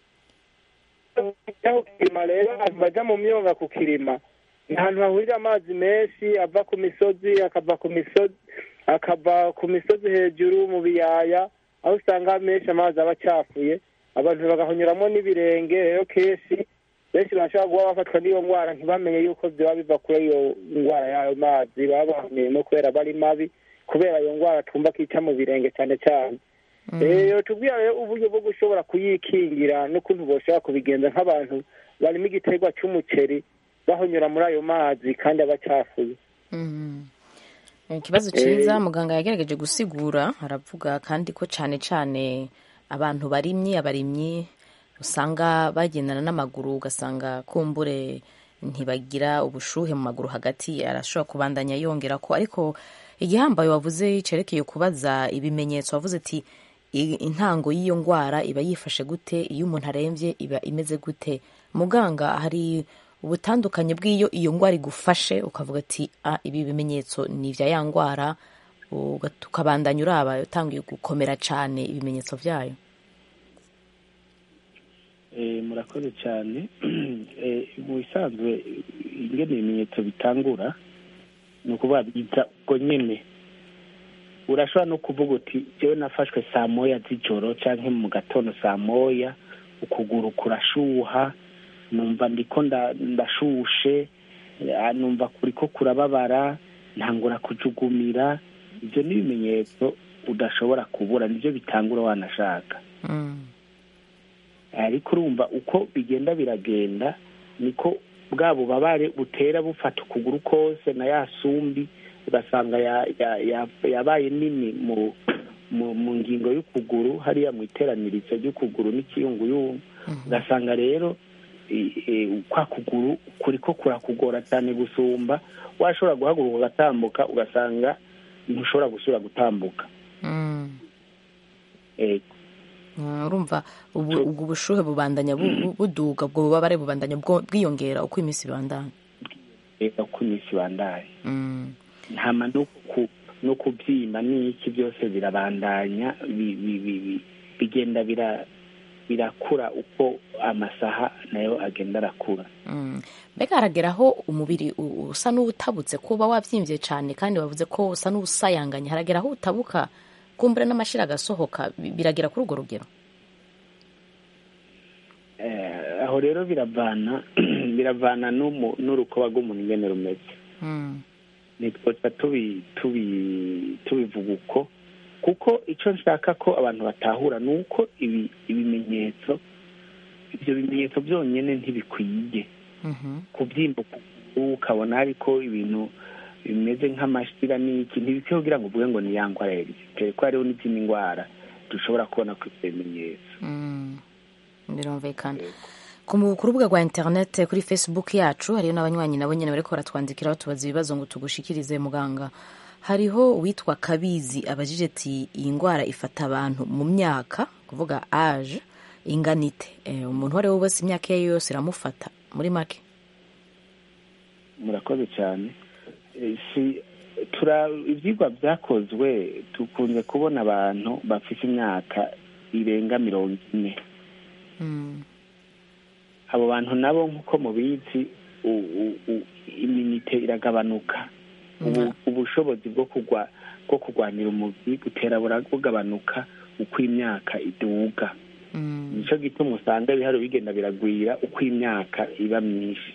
S14: aho kirima rero abantu baja mu myonga kukirima ni ahantu hahurira amazi menshi ava ku misozi akava ku misozi akava ku misozi hejuru mu biyaya aho usanga menshi amazi aba acafuye abantu bagahonyuramo n'ibirenge rero kenshi benshi bashobora kuba bafatwa n'iyo ndwara ntibamenye yuko byaba biva kuri iyo ndwara y'ayo mazi baba bahumyemo kubera bari mabi kubera iyo ndwara twumva ko ica mu birenge cyane cyane rero tubwira rero uburyo bwo gushobora kuyikingira n'ukuntu boshobora kubigenza nk'abantu barimo igiterwa cy'umuceri bahonyura muri ayo mazi kandi aba acafuye
S1: Mhm. ikibazo cyiza muganga yagerageje gusigura aravuga kandi ko cyane cyane abantu barimye abarimyi usanga bagendana n'amaguru ugasanga kumbure ntibagira ubushuhe mu maguru hagati arashobora kubandanya yongera ko ariko igihambaye wavuze cerekeye kubaza ibimenyetso wavuze ati "I- intango y'iyo ndwara iba yifashe gute iyo umuntu arembye iba imeze gute muganga hari ubutandukanye bw'iyo iyo ndwara igufashe ukavuga ati ah, ibi bimenyetso ni ibya ya ndwara uga- ukabandanya uraba utangiye gukomera cyane ibimenyetso byayo
S4: Eh, murakoze cyane Eh, mu bisanzwe ingene ibimenyetso bitangura ni ukuvuga biza ubwo nyene urashobora no kuvuga uti jewe nafashwe saa moya z'ijoro canke mu gatondo saa moya ukuguru kurashuha numva ndiko nda- ndashushe eh, numva kuriko kurababara ntangura kujugumira ivyo ni ibimenyetso udashobora kubura nivyo bitangura wanashaka ariko urumva uko bigenda biragenda niko bwa bubabare butera bufata ukuguru kose na ya sumbi ugasanga ya- ya- ya- yabaye nini mu mu mu ngingo y'ukuguru hariya mu iteranirizo ry'ukuguru n'ikiyunguyungu ugasanga rero i- i- kwa kuguru kuriko kurakugora cyane gusumba washobora guhaguruka ugatambuka ugasanga ntushobora gusubira gutambuka Eh,
S1: Mm, urumva ubu- ubwo bushuhe bubandanya bu- bu- buduga ubwo bubabare bubandanya bwo- bwiyongera uko iminsi ibandanya
S4: reka uko iminsi ibandaye
S1: Mm.
S4: ntama no ku no kubyimba n'iki byose birabandanya bi- bi- bi- bi- bigenda bira birakura uko amasaha nayo agenda arakura
S1: Mm. mbega haragera aho umubiri u- usa n'uwutabutse kuba wabyimbye cyane kandi wavuze ko usa n'uwusayanganye haragera aho utabuka kumbure n'amashira agasohoka bi- biragera kuri urwo rugero
S4: Eh, aho rero biravana biravana n'umu- n'urukoba rw'umuntu ingene rumeze
S1: Mm.
S4: nitwoca tubi tubi tubivuga uko kuko icyo nshaka ko abantu batahura ni uko ibi ibimenyetso ibyo bimenyetso byonyine ntibikwiye kubyimba ukuguru ukabona ariko ibintu bimeze nk'amashira n'iki ntibikwiye kugira ngo uvuge ngo ni ya ndwara ya egisiperi ko hariho n'izindi ndwara dushobora kubona ku ibyo bimenyetso
S1: birumvikana ku mu- ku rubuga rwa interinete kuri facebook yacu hariyo n'abanywanyi nabo nyine bariko baratwandikira batubaza ibibazo ngo tugushikirize muganga hariho uwitwa kabizi abajije ati iyi ndwara ifata abantu mu myaka kuvuga age inganite eh, umuntu uwo ari we wese imyaka iyo ari yo yose iramufata muri make
S4: murakoze cyane Eh, si tura ibyigwa byakozwe dukunze kubona abantu bafite imyaka irenga mirongo ine abo bantu nabo nk'uko mubizi u- u- u- iminite iragabanuka Ubu- ubushobozi bwo kugwa bwo kurwanira umubiri butera bura- bugabanuka uko imyaka iduga nicyo gituma usanga ibiharo bigenda biragwira uko imyaka iba myinshi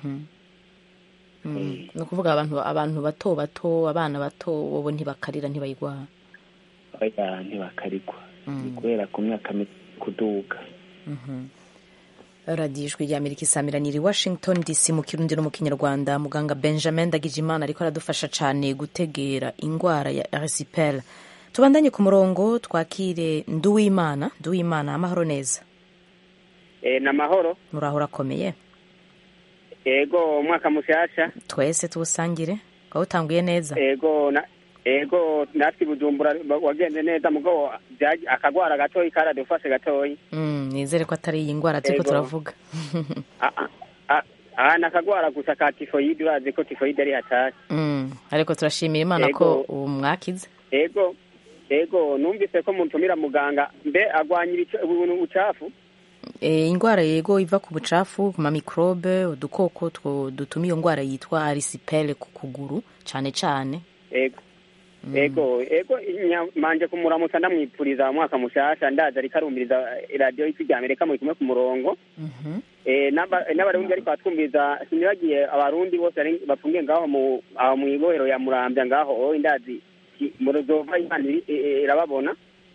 S1: ni ukuvuga abantu abantu bato bato abana bato bobo ntibakarira ntibayigwara
S4: oya ntibakarigwa ni kubera ku myaka mike kuduga
S1: radiyo ijwi rya amerika isamiraniye i washington dc mu kirundi no mu kinyarwanda muganga benjamin ndagijimana ariko aradufasha cyane gutegera indwara ya erisipel tubandanye ku murongo twakire nduwimana nduwimana amahoro neza
S15: Eh, na mahoro
S1: muraho urakomeye
S15: ego umwaka mushasha
S1: twese tuwusangire ukaba utanguye neza
S15: ego na ego natwe i bujumbura ba- wagenze neza mugabo byaje- akagwara gatoyi karadufashe gatoyi
S1: Mm, nizere ko atari iyi ndwara turiko
S15: Ego.
S1: turavuga
S15: aha ni akagwara gusa ka tifoyide urazi ko tifoyide ari hatari
S1: Mm, ariko turashimira imana ko
S15: Ego.
S1: ubu mwakize
S15: ego ego numvise ko mutumira muganga mbe agwanya ibice- ubuntu bucafu
S1: E, indwara yego iva ku bucafu ku mamikrobe udukoko two dutuma iyo ndwara yitwa arisipele ku kuguru cyane cyane
S15: ego ego ego nya- manje kumuramutsa ndamwipfuriza umwaka mushasha ndaza ariko arumviriza radiyo y'ijwi rya amerika muri kumwe ku murongo Eh, n'aba- n'abarundi ariko batwumviriza sinibagiye abarundi bose bari- bafungiye ngaho mu aho mu ibohero ya murambya ngaho oyi ndazi ki- murozova imana iri- i- i- irababona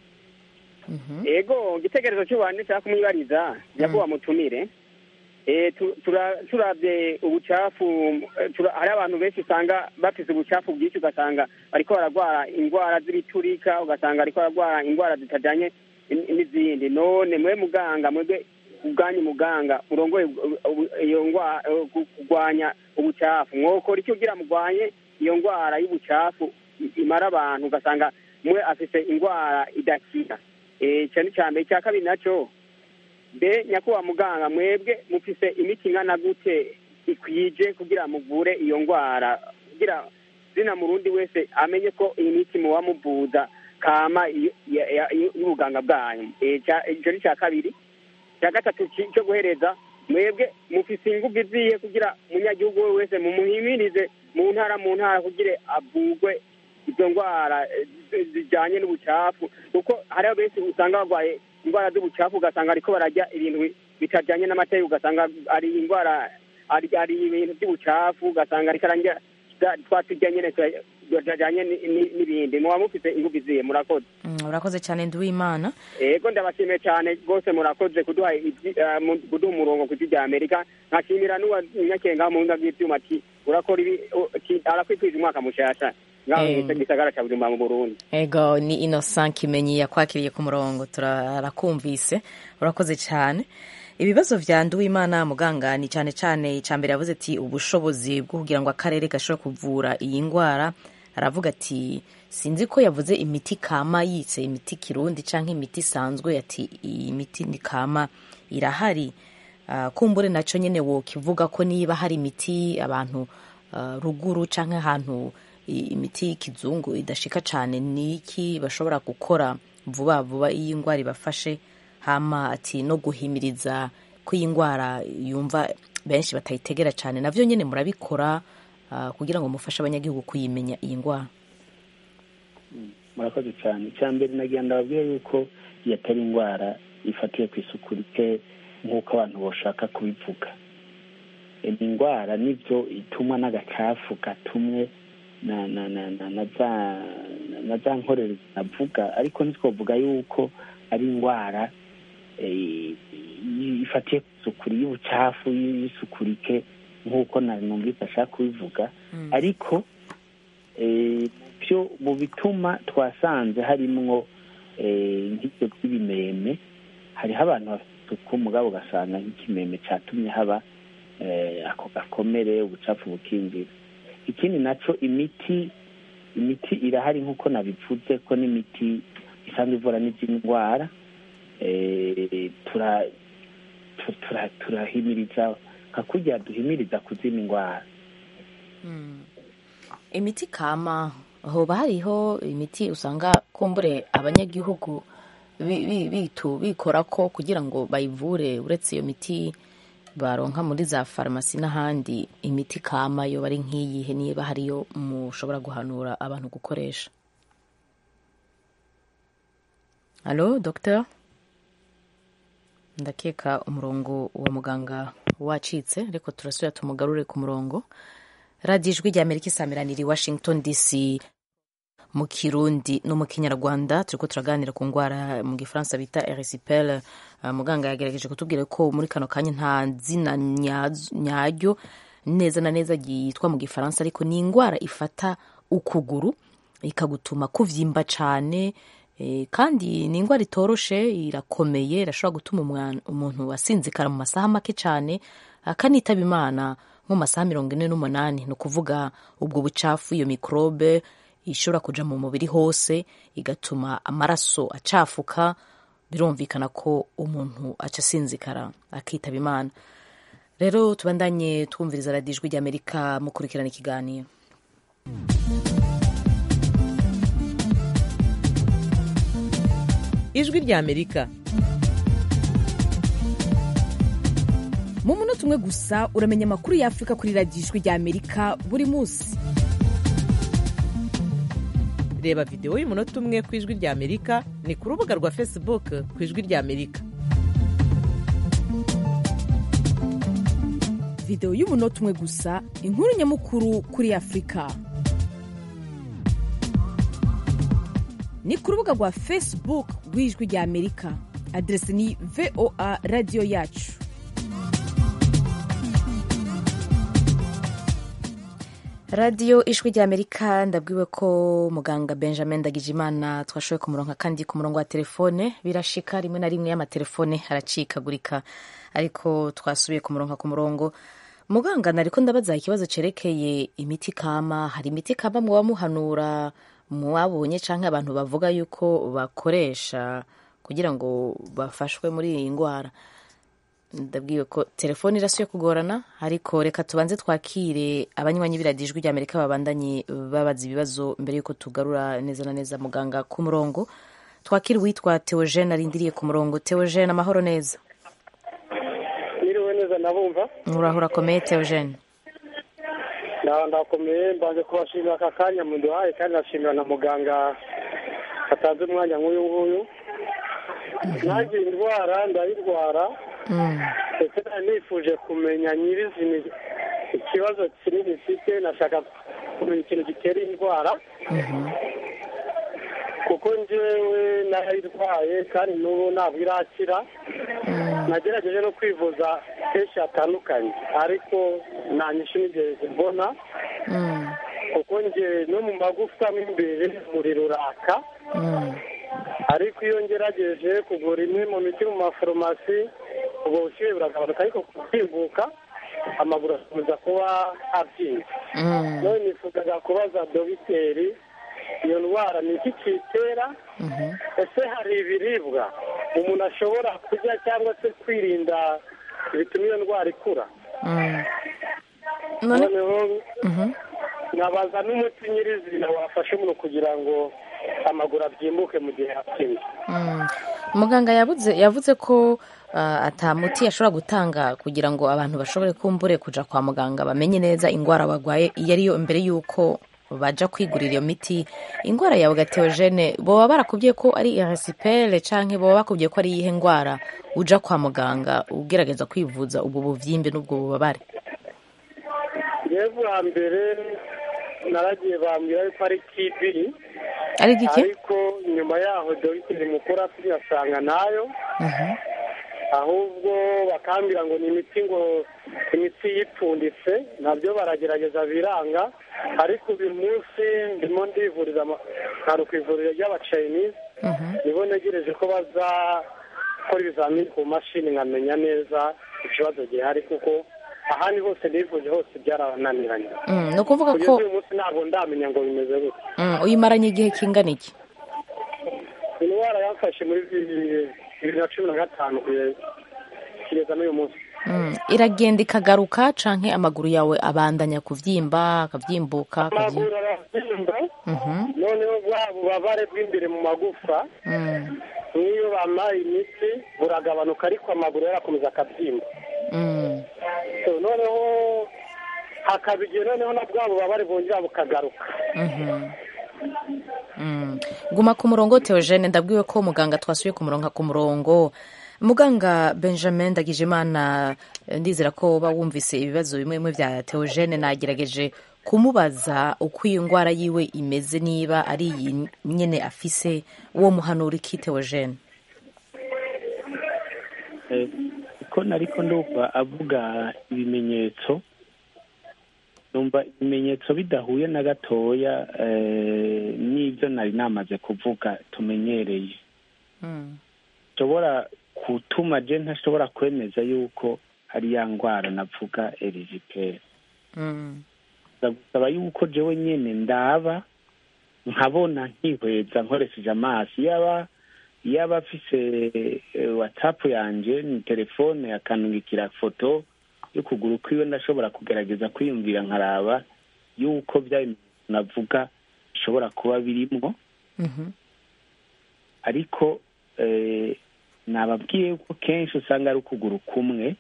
S15: ego igitekerezo cy'ubantu nshaka kumwibariza nyakubahwa mutumire Eh, tu- tura- turavye ubucafu eh, tura- hari abantu benshi usanga bafise ubucafu bwinshi ugasanga bariko baragwara indwara z'ibiturika ugasanga bariko baragwara indwara zitajanye n- n'izindi none mwe muganga mwebwe ubwanyu muganga murongoye ubu- ubu- iyo ndwara eh, ku- kurwanya ubucafu mwokora icyo kugira mugwanye iyo ndwara y'ubucafu i- imara abantu ugasanga mwe afise indwara idakira Eh, ico ni ca mbere icya kabiri naco mbe nyakubahwa muganga mwebwe mufise imiti ingana gute ikwije kugira muvure iyo ndwara kugira zina murundi wese amenye ko iyi miti muba muvuza kama iyo- ya- ya- y'ubuganga bwanyu Eh, ca- ico ni ca kabiri cya gatatu ci- cyo guhereza mwebwe mufise ingufu iziye kugira umunyagihugu we wese mumuhimirize mu ntara mu ntara kugira avugwe izo ndwara eh, zi- zijanye n'ubucafu kuko hariho benshi usanga barwaye indwara z'ubucafu ugasanga ariko bararya ibintu bi- bitajanye n'amategeko ugasanga ari indwara ari ari ibintu by'ubucafu ugasanga ariko ararya za- twa turya nyene tura- tutajanye ni- ni- n'ibindi muba mufise ingufu iziye murakoze
S1: Mm, urakoze cyane nduwimana
S15: ego ndabashimiye cyane rwose murakoze kuduha ijwi- eh, mu- kuduha umurongo ku ijwi rya amerika nkashimira n'uwa nyakenga mu buhinga bw'ivyuma ati urakora ibi u- ati arakwifurije umwaka mushasha ngaho
S1: Eh.
S15: mu gisagara ca bujumbura mu burundi
S1: ego ni innocent kimenyi yakwakiriye ku murongo turakumvise urakoze cyane ibibazo vya nduwimana muganga ni cyane cyane icya mbere yavuze ati ubushobozi bwo kugira ngo akarere gashobora kuvura iyi ndwara aravuga ati sinzi ko yavuze imiti kama yitse imiti kirundi cyangwa imiti isanzwe ati iyi miti ni kama irahari Ah, kumbure nacyo nyine wokivuga ko niba hari imiti abantu ah, ruguru cyangwa ahantu i- imiti y'ikizungu idashika cyane ni iki bashobora gukora vuba vuba iyo indwara ibafashe hama ati no guhimiriza ko iyi ndwara yumva benshi batayitegera cyane navyo nyine murabikora ah, kugira ngo mufashe abanyagihugu kuyimenya iyi ndwara
S4: murakoze cyane icya mbere nagira ndababwire yuko iyi atari indwara ifatiye ku isuku rike nk'uko abantu bashaka kubivuga E, ni indwara nibyo itumwa n'agacafu gatumwe na na na na na za na za nkorero zinavuga ariko ntitwavuga yuko ari indwara eh, bifatiye ku isuku y'ubucafu y'isuku rike nk'uko nari numvise ashaka kubivuga ariko eh, byo mu bituma twasanze harimwo eh, nk'ibyo by'ibimeme hariho abantu bafite isuku mugabo ugasanga nk'ikimeme cyatumye haba eh, ako gakomere ubucafu bukinjira ikindi naco imiti imiti irahari nk'uko nabivuze ko n'imiti isanzwe ivura n'izindi ndwara eh, tura- tu- tura- turahimiriza nka kurya duhimiriza ku zindi ndwara
S1: imiti kama hoba hariho imiti usanga kumbure abanyagihugu bi- bi- bitu bikora ko kugira ngo bayivure uretse iyo miti baronka muri za farumasi n'ahandi imiti kama yo bari nk'iyihe niba hariyo mushobora guhanura abantu gukoresha halo docteur ndakeka umurongo wa muganga wacitse ariko turasubira tumugarure ku murongo radiyo ijwi rya amerika isamiraniye i washington dc mu kirundi no mu kinyarwanda turiko turaganira ku ndwara mu gifaransa bita erisipel muganga yagerageje kutubwira ko muri kano kanya nta zina nyazo- nyaryo neza na neza yitwa mu gifaransa ariko ni indwara ifata ukuguru ikagutuma kuvyimba cane eh, kandi ni indwara itoroshe irakomeye irashobora gutuma umwana- umuntu asinzikara mu masaha make cane akanitaba imana nko mu masaha mirongo ine n'umunani ni ukuvuga ubwo bucafu iyo mikrobe ishobora kuja mu mubiri hose igatuma amaraso acafuka birumvikana ko umuntu aca asinzikara akitaba imana rero tubandanye twumviriza radiyo ijwi ry'amerika mukurikirana ikiganiro
S2: ijwi rya amerika
S16: mu munota umwe gusa uramenya amakuru y'afurika kuri radiyo ijwi rya amerika buri munsi
S2: reba videwo y'umunota umwe ku ijwi rya amerika ni ku rubuga rwa facebook ku ijwi rya amerika
S16: videwo y'umunota umwe gusa inkuru nyamukuru kuri afurika ni ku rubuga rwa facebook rw'ijwi rya amerika aderesi ni voa radiyo yacu
S1: radiyo ijwi rya amerika ndabwiwe ko muganga benjamin ndagijimana twashoboye kumuronka kandi ku murongo wa telefone birashika rimwe na rimwe y'amatelefone aracikagurika ariko twasubiye kumuronka ku murongo muganga nariko ndabaza ikibazo cerekeye imiti kama hari imiti kama muba muhanura mwabonye canke abantu bavuga yuko bakoresha kugira ngo bafashwe muri iyi ndwara ndabwiwe ko telefone irasuye kugorana ariko reka tubanze twakire abanywanyi b'iradiyo ijwi ry'amerika babandanye babaza ibibazo mbere y'uko tugarura neza na neza muganga ku murongo twakire uwitwa teogene arindiriye ku murongo teogene amahoro neza
S14: niriwe neza nabumva
S1: urahura akomeye teogene
S14: ndaba ndakomeye mbanze kubashimira aka kanya muduhaye kandi nashimira na muganga atanze umwanya nk'uyu nguyu nanjye iyi ndwara ndayirwara ndetse nari nifuje kumenya nyirizina ikibazo kinini mfite nashaka kumenya ikintu gitera iyi ndwara kuko njyewe narayirwaye kandi n'ubu ntabwo irakira nagerageje no kwivuza henshi hatandukanye ariko nta nyinshi nigeze mbona kuko njye no mu magufwa mo imbere umuriro uraka ariko iyo ngerageje kugura imwe mu miti mu mafarumasi ubwo bushyuhe buragabanuka ariko kubyimbuka amaguru akomeza kuba abyimba none nifuzaga kubaza dogiteri iyo ndwara ni iki kiyitera ese hari ibiribwa umuntu ashobora kurya cyangwa se kwirinda bituma iyo ndwara ikura noneho nabaza n'umuti nyirizina wafasha umuntu kugira ngo amaguru abyimbuke mu gihe yapimye
S1: muganga yavuze yavuze ko ah, ata muti ashobora gutanga kugira ngo abantu bashobore kumbure kuja kwa muganga bamenye neza indwara barwaye iyo ariyo mbere y'uko baja kwigurira iyo miti indwara yawe gateogene boba barakubwiye ko ari irisipele canke boba bakubwiye ko ari iyihe ndwara uja kwa muganga ugerageza kwivuza ubwo buvyimbe n'ubwo bubabare
S14: yewe bwa mbere naragiye bambwira yuko ari tibi
S1: Ari gike?
S14: ariko nyuma yaho dogiteri mukuru apimye asanga nayo
S8: ahubwo bakambwira ngo ni imiti ngo imitsi yipfunditse nabyo baragerageza biranga ariko uyu munsi ndimo ndivuriza ama- nkaru ku ivuriro ry'abachinese nibo ntegereje ko bazakora ibizamini ku mashini nkamenya neza ikibazo gihari kuko ahandi hose nivuje hose byarananiranye
S1: Mm, ni ukuvuga
S8: kugeza
S1: ko
S8: uyu munsi ntabwo ndamenya ngo bimeze gute
S1: mm, uyimaranye igihe kingana iki
S8: indwara yamfashe muri bibiri bibiri na cumi na gatanu kugeza- kugeza n'uyu munsi
S1: Mm, iragenda ikagaruka canke amaguru yawe abandanya kuvyimba akavyimbuka akavyimba
S8: amaguru arabyimba
S1: Mhm.
S8: noneho bwa bubabare bw'imbere mu magufa
S1: Mm,
S8: n'iyo bamaye imiti buragabanuka ariko amaguru yarakomeza akabyimba
S1: mm.
S8: So, noneho hakaba igihe noneho na bwa bubabare bwongera bukagaruka
S1: Mhm. Mm. guma ku murongo Theogene ndabwiwe ko muganga twasubiye ku murongo ku murongo muganga benjamin ndagijimana eh, ndizera ko uba wumvise ibibazo bimwe bimwe bya Theogene nagerageje kumubaza uko iyi ndwara yiwe imeze niba ari iyi nyene afise uwo muhanura iki Theogene
S4: Eh, ko nariko ndumva avuga ibimenyetso numva ibimenyetso bidahuye na gatoya eh, n'ibyo nari namaze kuvuga tumenyereye
S1: Mm.
S4: nshobora gutuma je ntashobora kwemeza yuko ari ya ndwara navuga eriziperi
S1: Mm.
S4: ndagusaba yuko jewe nyene ndaba nkabona nkihweza nkoresheje amaso yaba yaba afise eh, whatsapp yanje ni telefone akanungikira foto y'ukuguru kwiwe ndashobora kugerageza kwiyumvira nkaraba yuko bya bimenyetso navuga bishobora kuba birimwo
S1: Mhm.
S4: ariko eh, nababwiye ko kenshi usanga ari ukuguru kumwe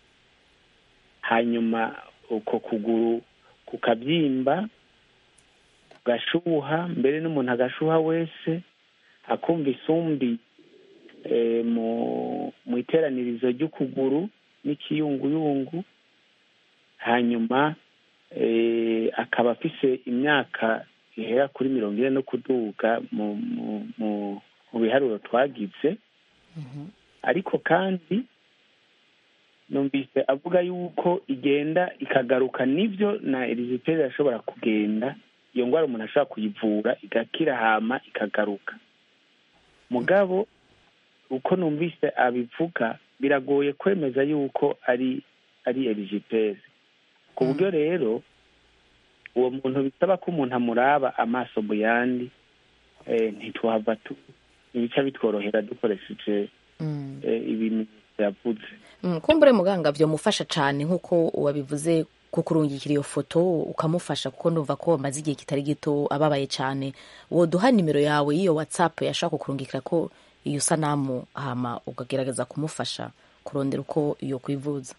S4: hanyuma uko kuguru kukabyimba kugashuha mbere n'umuntu agashuha wese akumva isumbi eh, mu mu iteranirizo ry'ukuguru n'ikiyunguyungu hanyuma eh, akaba afise imyaka ihera kuri mirongo ine no kuduga mu mu mu mu biharuro twagize ariko kandi numvise avuga yuko igenda ikagaruka nibyo na eriziperi irashobora kugenda iyo ndwara umuntu ashobora kuyivura igakira hama ikagaruka mugabo uko numvise abivuga biragoye kwemeza yuko ari ari eriziperi ku buryo rero uwo muntu bisaba ko umuntu amuraba amaso mu yandi eh, ntitwahava tu ibica bitworohera dukoresheje
S1: Mm.
S4: eh, ibimenyetso yavuze
S1: Mm, kumbure muganga vyomufasha cane nk'uko wabivuze kukurungikira iyo foto ukamufasha kuko ndumva ko amaze igihe kitari gito ababaye cane woduha nimero yawe y'iyo whatsapp yashaka kukurungikira ko iyo sanamu hama ukagerageza kumufasha kurondera uko iyo kwivuza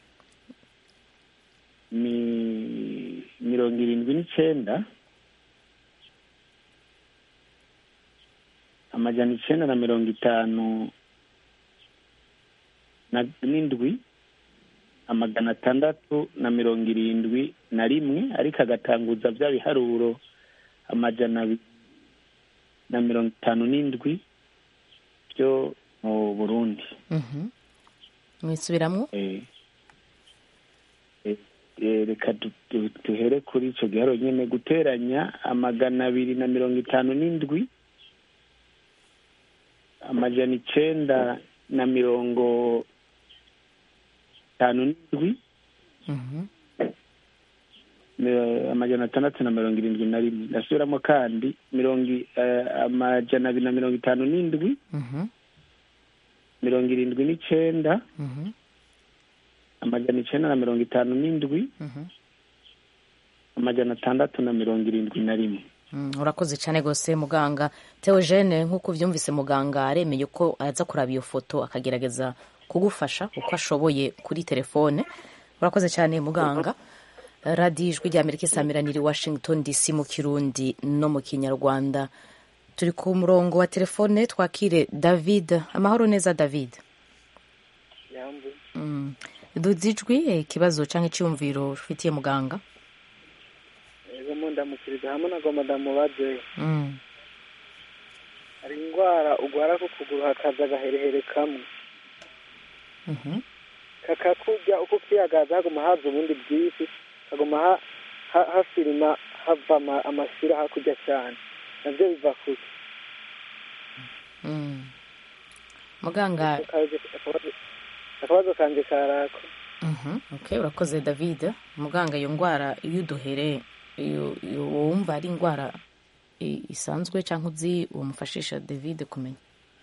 S4: ni mirongo irindwi n'icenda amajana icenda na mirongo itanu na- n'indwi amagana atandatu na mirongo irindwi na rimwe ariko agatanguza bya biharuro amajana abiri na mirongo itanu n'indwi byo mu burundi
S1: Mhm. mwisubiramwo
S4: Eh, eh, eh, reka du- du- duhere kuri icyo giharo nyine guteranya amagana abiri na mirongo itanu n'indwi amajana icenda na mirongo itanu n'indwi
S1: Mhm.
S4: mi- amajana atandatu na mirongo irindwi na rimwe ndasubiramo kandi mirongo i- eh, amajana abiri na mirongo itanu n'indwi
S1: Mhm.
S4: mirongo irindwi n'icenda
S1: Mhm.
S4: amajana icenda na mirongo itanu n'indwi
S1: Mhm.
S4: amajana atandatu na mirongo irindwi na rimwe
S1: Mm, urakoze cyane rwose muganga Theogene nk'uko ubyumvise muganga aremeye ko aza kuraba iyo foto akagerageza kugufasha uko ashoboye kuri telefone urakoze cyane muganga radiyo ijwi rya amerika isamiraniye i washington dc mu kirundi no mu kinyarwanda turi ku murongo wa telefone twakire david amahoro neza david Mm. duzi ijwi eh, ikibazo cyangwa icyumviro ufitiye muganga
S17: ego mu ndamukiriza hamwe na madamu baje
S1: Mm.
S17: hari indwara ugwara ku kuguru hakaza agaherehere kamwe kakakurya uko ukiyagaza haguma haza ubundi bwinshi haguma ha- ha- hafirima hava ama- amashira hakurya cyane nabyo biva kuki
S1: Mm. muganga
S17: Akabazo- akabazo kanje karako
S1: Mhm, okay urakoze david muganga iyo ndwara iyo uduhere iyo iyo wumva ari indwara i- isanzwe cyangwa uzi wamufashisha david kumenya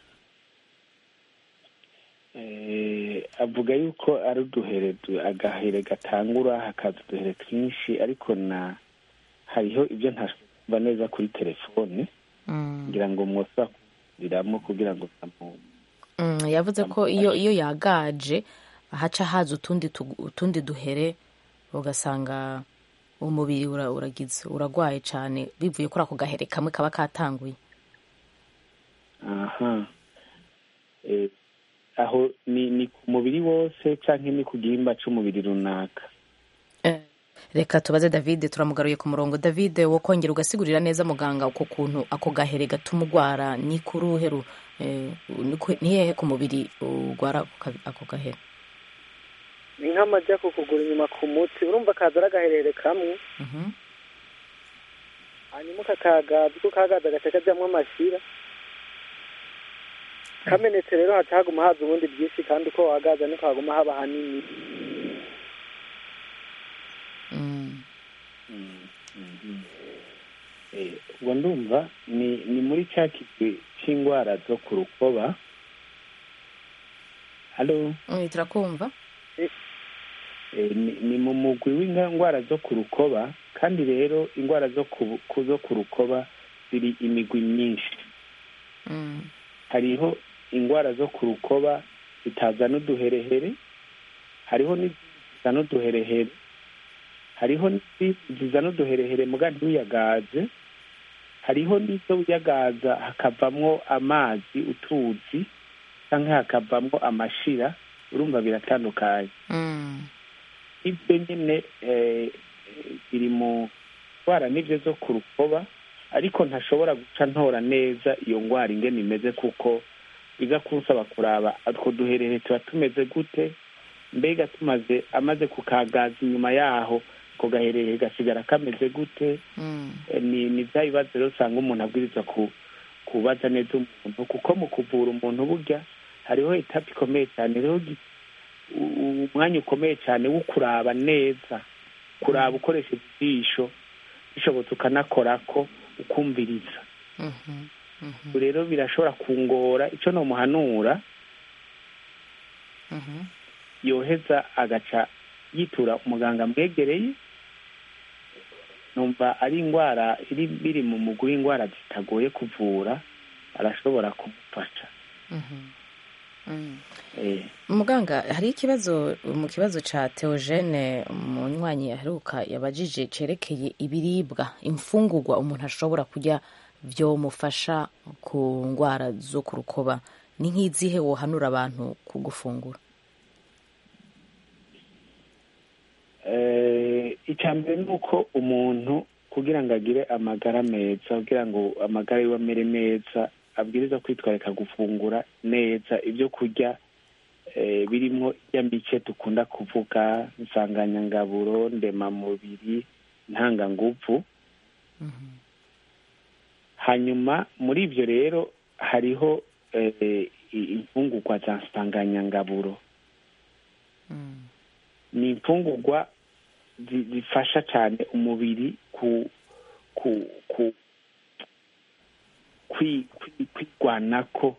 S4: Eh, avuga yuko ari uduhere du- agahere gatangura hakaza uduhere twinshi ariko na hariho ibyo ntasumva neza kuri telefone ngira ngo mwosa kugiriramo kugira ngo tamu
S1: Mm, yavuze ko iyo iyo yagaje haca haza utundi tugu- utundi duhere ugasanga umubiri ura- uragize uragwaye cyane bivuye kuri ako gahere kamwe kaba katanguye
S4: aha Eh, aho ni ni ku mubiri wose canke ni ku gihimba c'umubiri runaka
S1: reka tubaze david turamugaruye ku murongo david wo kongera ugasigurira neza muganga uko kuntu ako gahere gatuma ugwara ni ku ruhe ru- eh, ni ku- ni hehe ku mubiri ugwara ako ka- ako gahere
S17: ni nk'amajya ku kugura inyuma ku mutsi urumva kaza ari agaherere kamwe hanyuma ukakagaza uko kagaza agace kajyamo amashira kamenetse rero haca haguma haza ubundi bwinshi kandi uko wagaza niko haguma haba hanini
S4: Eh, ubwo ndumva ni ni muri cya kigwi c'ingwara zo ku rukoba halo
S1: Mm, turakumva
S4: Eh, ni ni mu mugwi w'indwara zo ku rukoba kandi rero indwara zo ku ku- zo ku rukoba ziri imigwi myinshi hariho indwara zo ku rukoba zitazana uduherehere hariho n'izizana uduherehere hariho n'izindi zizana uduherehere muga ntuyagaze hariho n'izo uyagaza hakavamwo amazi utuzi cyangwa hakavamwo amashira urumva biratandukanye ibyo nyine eh, biri mu ndwara n'ibyo zo ku rukoba ariko ntashobora guca ntora neza iyo ndwara ingene imeze kuko biza kunsaba kuraba utwo duherere tuba tumeze gute mbega tumaze amaze kukagaza inyuma yaho ako gaherere gasigara kameze gute Eh, ni ni bya bibazo rero usanga umuntu abwirizwa ku kubaza neza umuntu kuko mu kuvura umuntu burya hariho etape ikomeye cyane rero gi- u- umwanya ukomeye cyane wo kuraba neza kuraba ukoresheje ijisho bishobotse ukanakorako ukumviriza Ubu rero birashobora kungora icyo nomuhanura yoheza agaca yitura umuganga amwegereye numva ari indwara iri biri mu mugwi w'indwara zitagoye kuvura arashobora kumufasha Eh,
S1: muganga hari ikibazo mu kibazo ca teogene munywanyi aheruka yabajije cerekeye ibiribwa imfungurwa umuntu ashobora kurya vyomufasha ku ndwara zo ku rukoba ni nk'izihe wohanura abantu ku gufungura
S4: eh, icya mbere ni uko umuntu kugira ngo agire amagara meza kugira ngo amagara yiwe amere neza abwiriza kwitwarika gufungura neza ibyo kurya eh, birimwo irya mice dukunda kuvuga insanganyangaburo ndemamubiri ntanganguvu hanyuma muri ibyo rero hariho eh, i- imfungurwa za nsanganyangaburo ni imfungurwa zi- zifasha cyane umubiri ku ku ku kwi- kwi- kwirwanako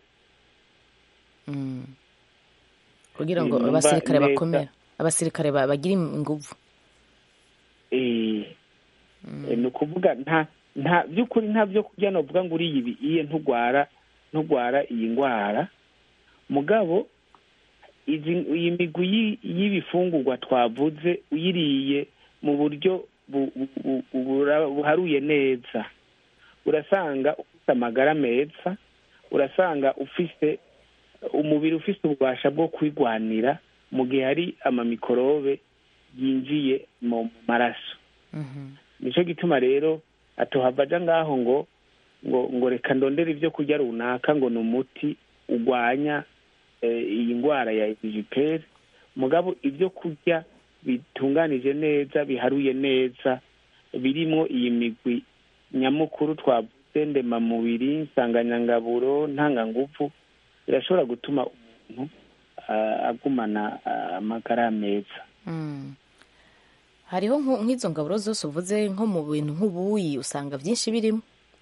S1: kugira ngo
S4: Numva
S1: abasirikare
S4: neza.
S1: bakomera abasirikare ba- bagire inguvu
S4: Eh, eh, ni ukuvuga nta nta by'ukuri nta byo kurya novuga ngo uriye ibi iye ntugwara ntugwara iyi ndwara mugabo izi iyi migwi y'i- y'ibifungurwa twavuze uyiriye mu buryo bu- bu- bu- bura- buharuye neza urasanga ufite amagara meza urasanga ufise umubiri ufise ububasha bwo kwigwanira mu gihe hari amamikorobe yinjiye mu maraso nicyo gituma rero atohava aja ngaho ngo ngo ngo reka ndondere ibyo kurya runaka ngo ni umuti urwanya eh, iyi ndwara ya ejiperi mugabo ibyo kurya bitunganije neza biharuye neza birimo iyi migwi nyamukuru twavuze ndemamubiri nsanganyangaburo ntanganguvu birashobora gutuma umuntu ah, agumana ah, amagara meza
S1: Mm. hariho nko- nk'izo ngaburo zose uvuze nko mu bintu nk'ubuyi usanga byinshi birimo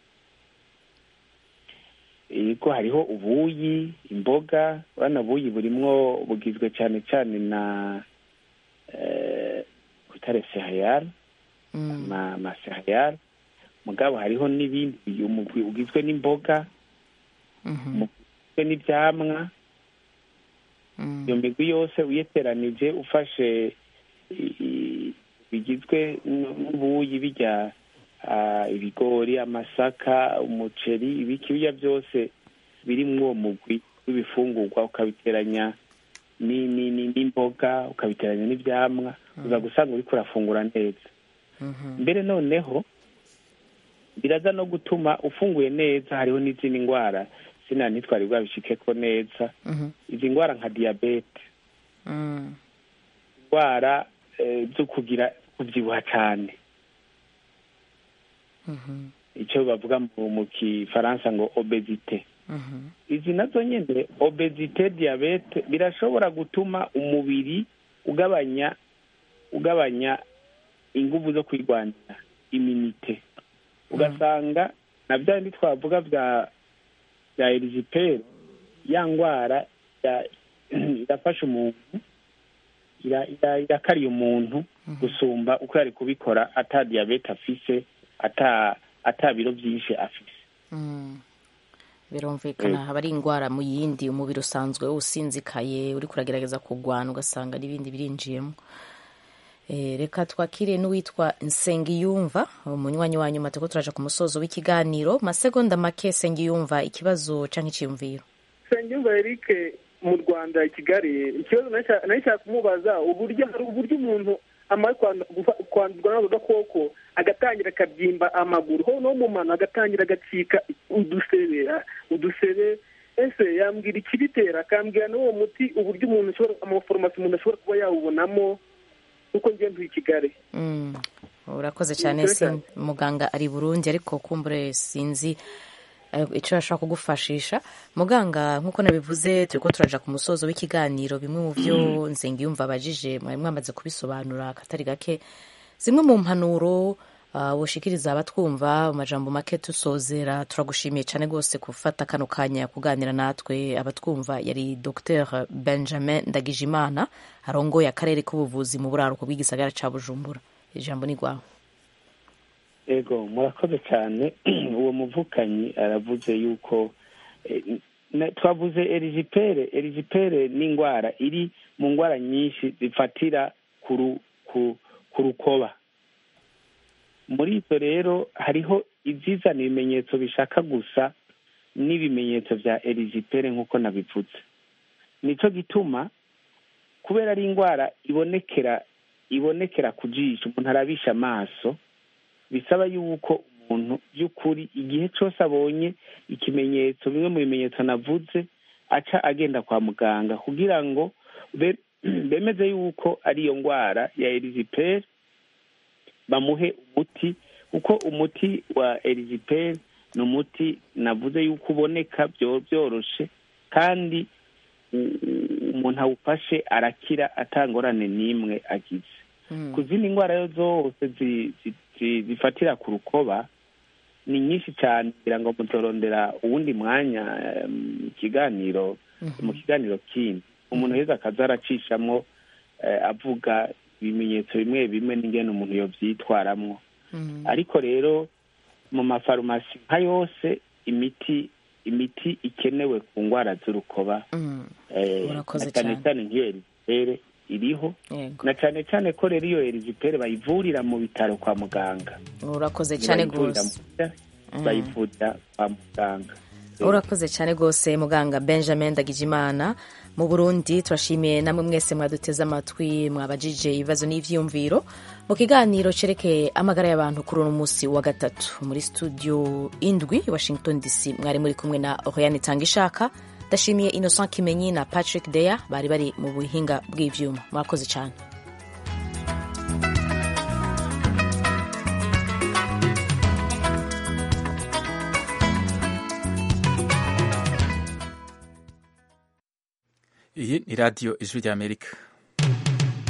S4: yego hariho ubuyi imboga urabona buyi burimwo bugizwe cyane cyane na eh, kutare sehayari ma ma sehayari mugabo hariho n'ibindi uyu mugwi ugizwe n'imboga ugizwe n'ibyamwa iyo migwi yose uyeteranije ufashe i- i- bigizwe n- n'ubuyi bijya ah, ibigori amasaka umuceri ibiki bijya byose biri muri uwo mugwi w'ibifungurwa ukabiteranya ni- ni- ni- n'imboga ukabiteranya n'ibyamwa uza gusanga uriko urafungura neza mbere noneho biraza no gutuma ufunguye neza hariho n'izindi ndwara sina ntitwari bwabishikeko neza izi ndwara nka diyabete indwara eh, zo kugira kubyibuha cyane icyo bavuga mu mu kifaransa ngo obezite izi nazo nyine obezite diyabete birashobora gutuma umubiri ugabanya ugabanya ingufu zo kwirwanya iminite ugasanga na bya bindi twavuga bya bya eriziperi ya ndwara ya- irafasha umuntu ira- ira- irakariye umuntu gusumba uko yari kubikora ata diyabete afise ata ata biro byinshi afise
S1: birumvikana
S4: Eh.
S1: haba ari indwara mu yindi umubiri usanzwe usinzikaye uri kuragerageza kurwana ugasanga n'ibindi birinjiyemo Eh, reka twakire n'uwitwa nsengiyumva umunywanyi wa nyuma turiko turaja ku musozo w'ikiganiro masegonda make nsengiyumva ikibazo canke iciyumviro
S18: nsengiyumva eric mu rwanda i kigali ikibazo nari nshaka kumubaza uburyo hari uburyo umuntu amara kwandu- gufa- kwandurwa n'ako gakoko agatangira akabyimba amaguru ho no mu mano agatangira agacika udusebe ah, udusebe ese yambwira ikibitera akambwira n'uwo muti uburyo umuntu ashobora amaforomasi umuntu ashobora kuba yawubonamo kuko njye ntuye i kigali
S1: Mm, urakoze cyane
S18: Urakoze
S1: sin- muganga ari i burundi ariko kumbure sinzi eh, ico ashobora kugufashisha muganga nk'uko nabivuze turiko turaja ku musozo w'ikiganiro bimwe mu vyo nsengiyumva abajije mwari mwamaze kubisobanura akatari gake zimwe mu mpanuro uh, woshikiriza abatwumva mu majambo make tusozera turagushimiye cyane rwose gufata kano kanya kuganira natwe abatwumva yari dr benjamin ndagijimana arongoye akarere k'ubuvuzi mu buraruko bw'igisagara ca bujumbura ijambo ni rwawe
S4: ego murakoze cyane uwo muvukanyi aravuze yuko eh, na- twavuze erizipere erizipere ni indwara iri mu ndwara nyinshi zifatira ku ru- ku- ku rukoba muri izo rero hariho izizana ibimenyetso bishaka gusa n'ibimenyetso bya erizipere nk'uko nabivuze nico gituma kubera ari indwara ibonekera ibonekera ku jisho umuntu arabisha amaso bisaba yuko umuntu by'ukuri igihe cyose abonye ikimenyetso bimwe mu bimenyetso navuze aca agenda kwa muganga kugira ngo be- bemeze yuko ari iyo ndwara ya eriziperi bamuhe umuti kuko umuti wa eriziperi ni umuti navuze yuko uboneka byo- byoroshe kandi u- u- umuntu awufashe arakira atangorane n'imwe agize ku zindi ndwara yo zose zi- zi- zi- zifatira ku rukoba ni nyinshi cyane kugira ngo muzorondera uwundi mwanya eh, mu kiganiro mu kiganiro kindi umuntu heza akaza aracishamo eh, avuga ibimenyetso bimwe bimwe n'ingene umuntu yobyitwaramwo ariko rero mu mafarumasi nka yose imiti imiti ikenewe ku ndwara z'urukoba eh,
S1: Urakoze
S4: na cyane
S1: cyane.
S4: cyane nk'iyo erizipere iriho
S1: Yego.
S4: na cyane cyane ko rero iyo erizipere bayivurira mu bitaro kwa muganga
S1: urakoze cyane
S4: Ntibayivurira
S1: rwose
S4: mu bitaro, bayivurira kwa muganga
S1: urakoze cyane rwose muganga benjamin ndagijimana mu burundi turashimiye namwe mwese mwaduteze amatwi mwabajije ibibazo n'ivyiyumviro mu kiganiro cerekeye amagara y'abantu kuri uno munsi wa gatatu muri studio indwi washington dc mwari muri kumwe na oriane tangishaka ndashimiye innocent kimenyi na patrick deya bari bari mu buhinga bw'ivyuma mwakoze cyane
S19: iyi ni radiyo ijwi ry'amerika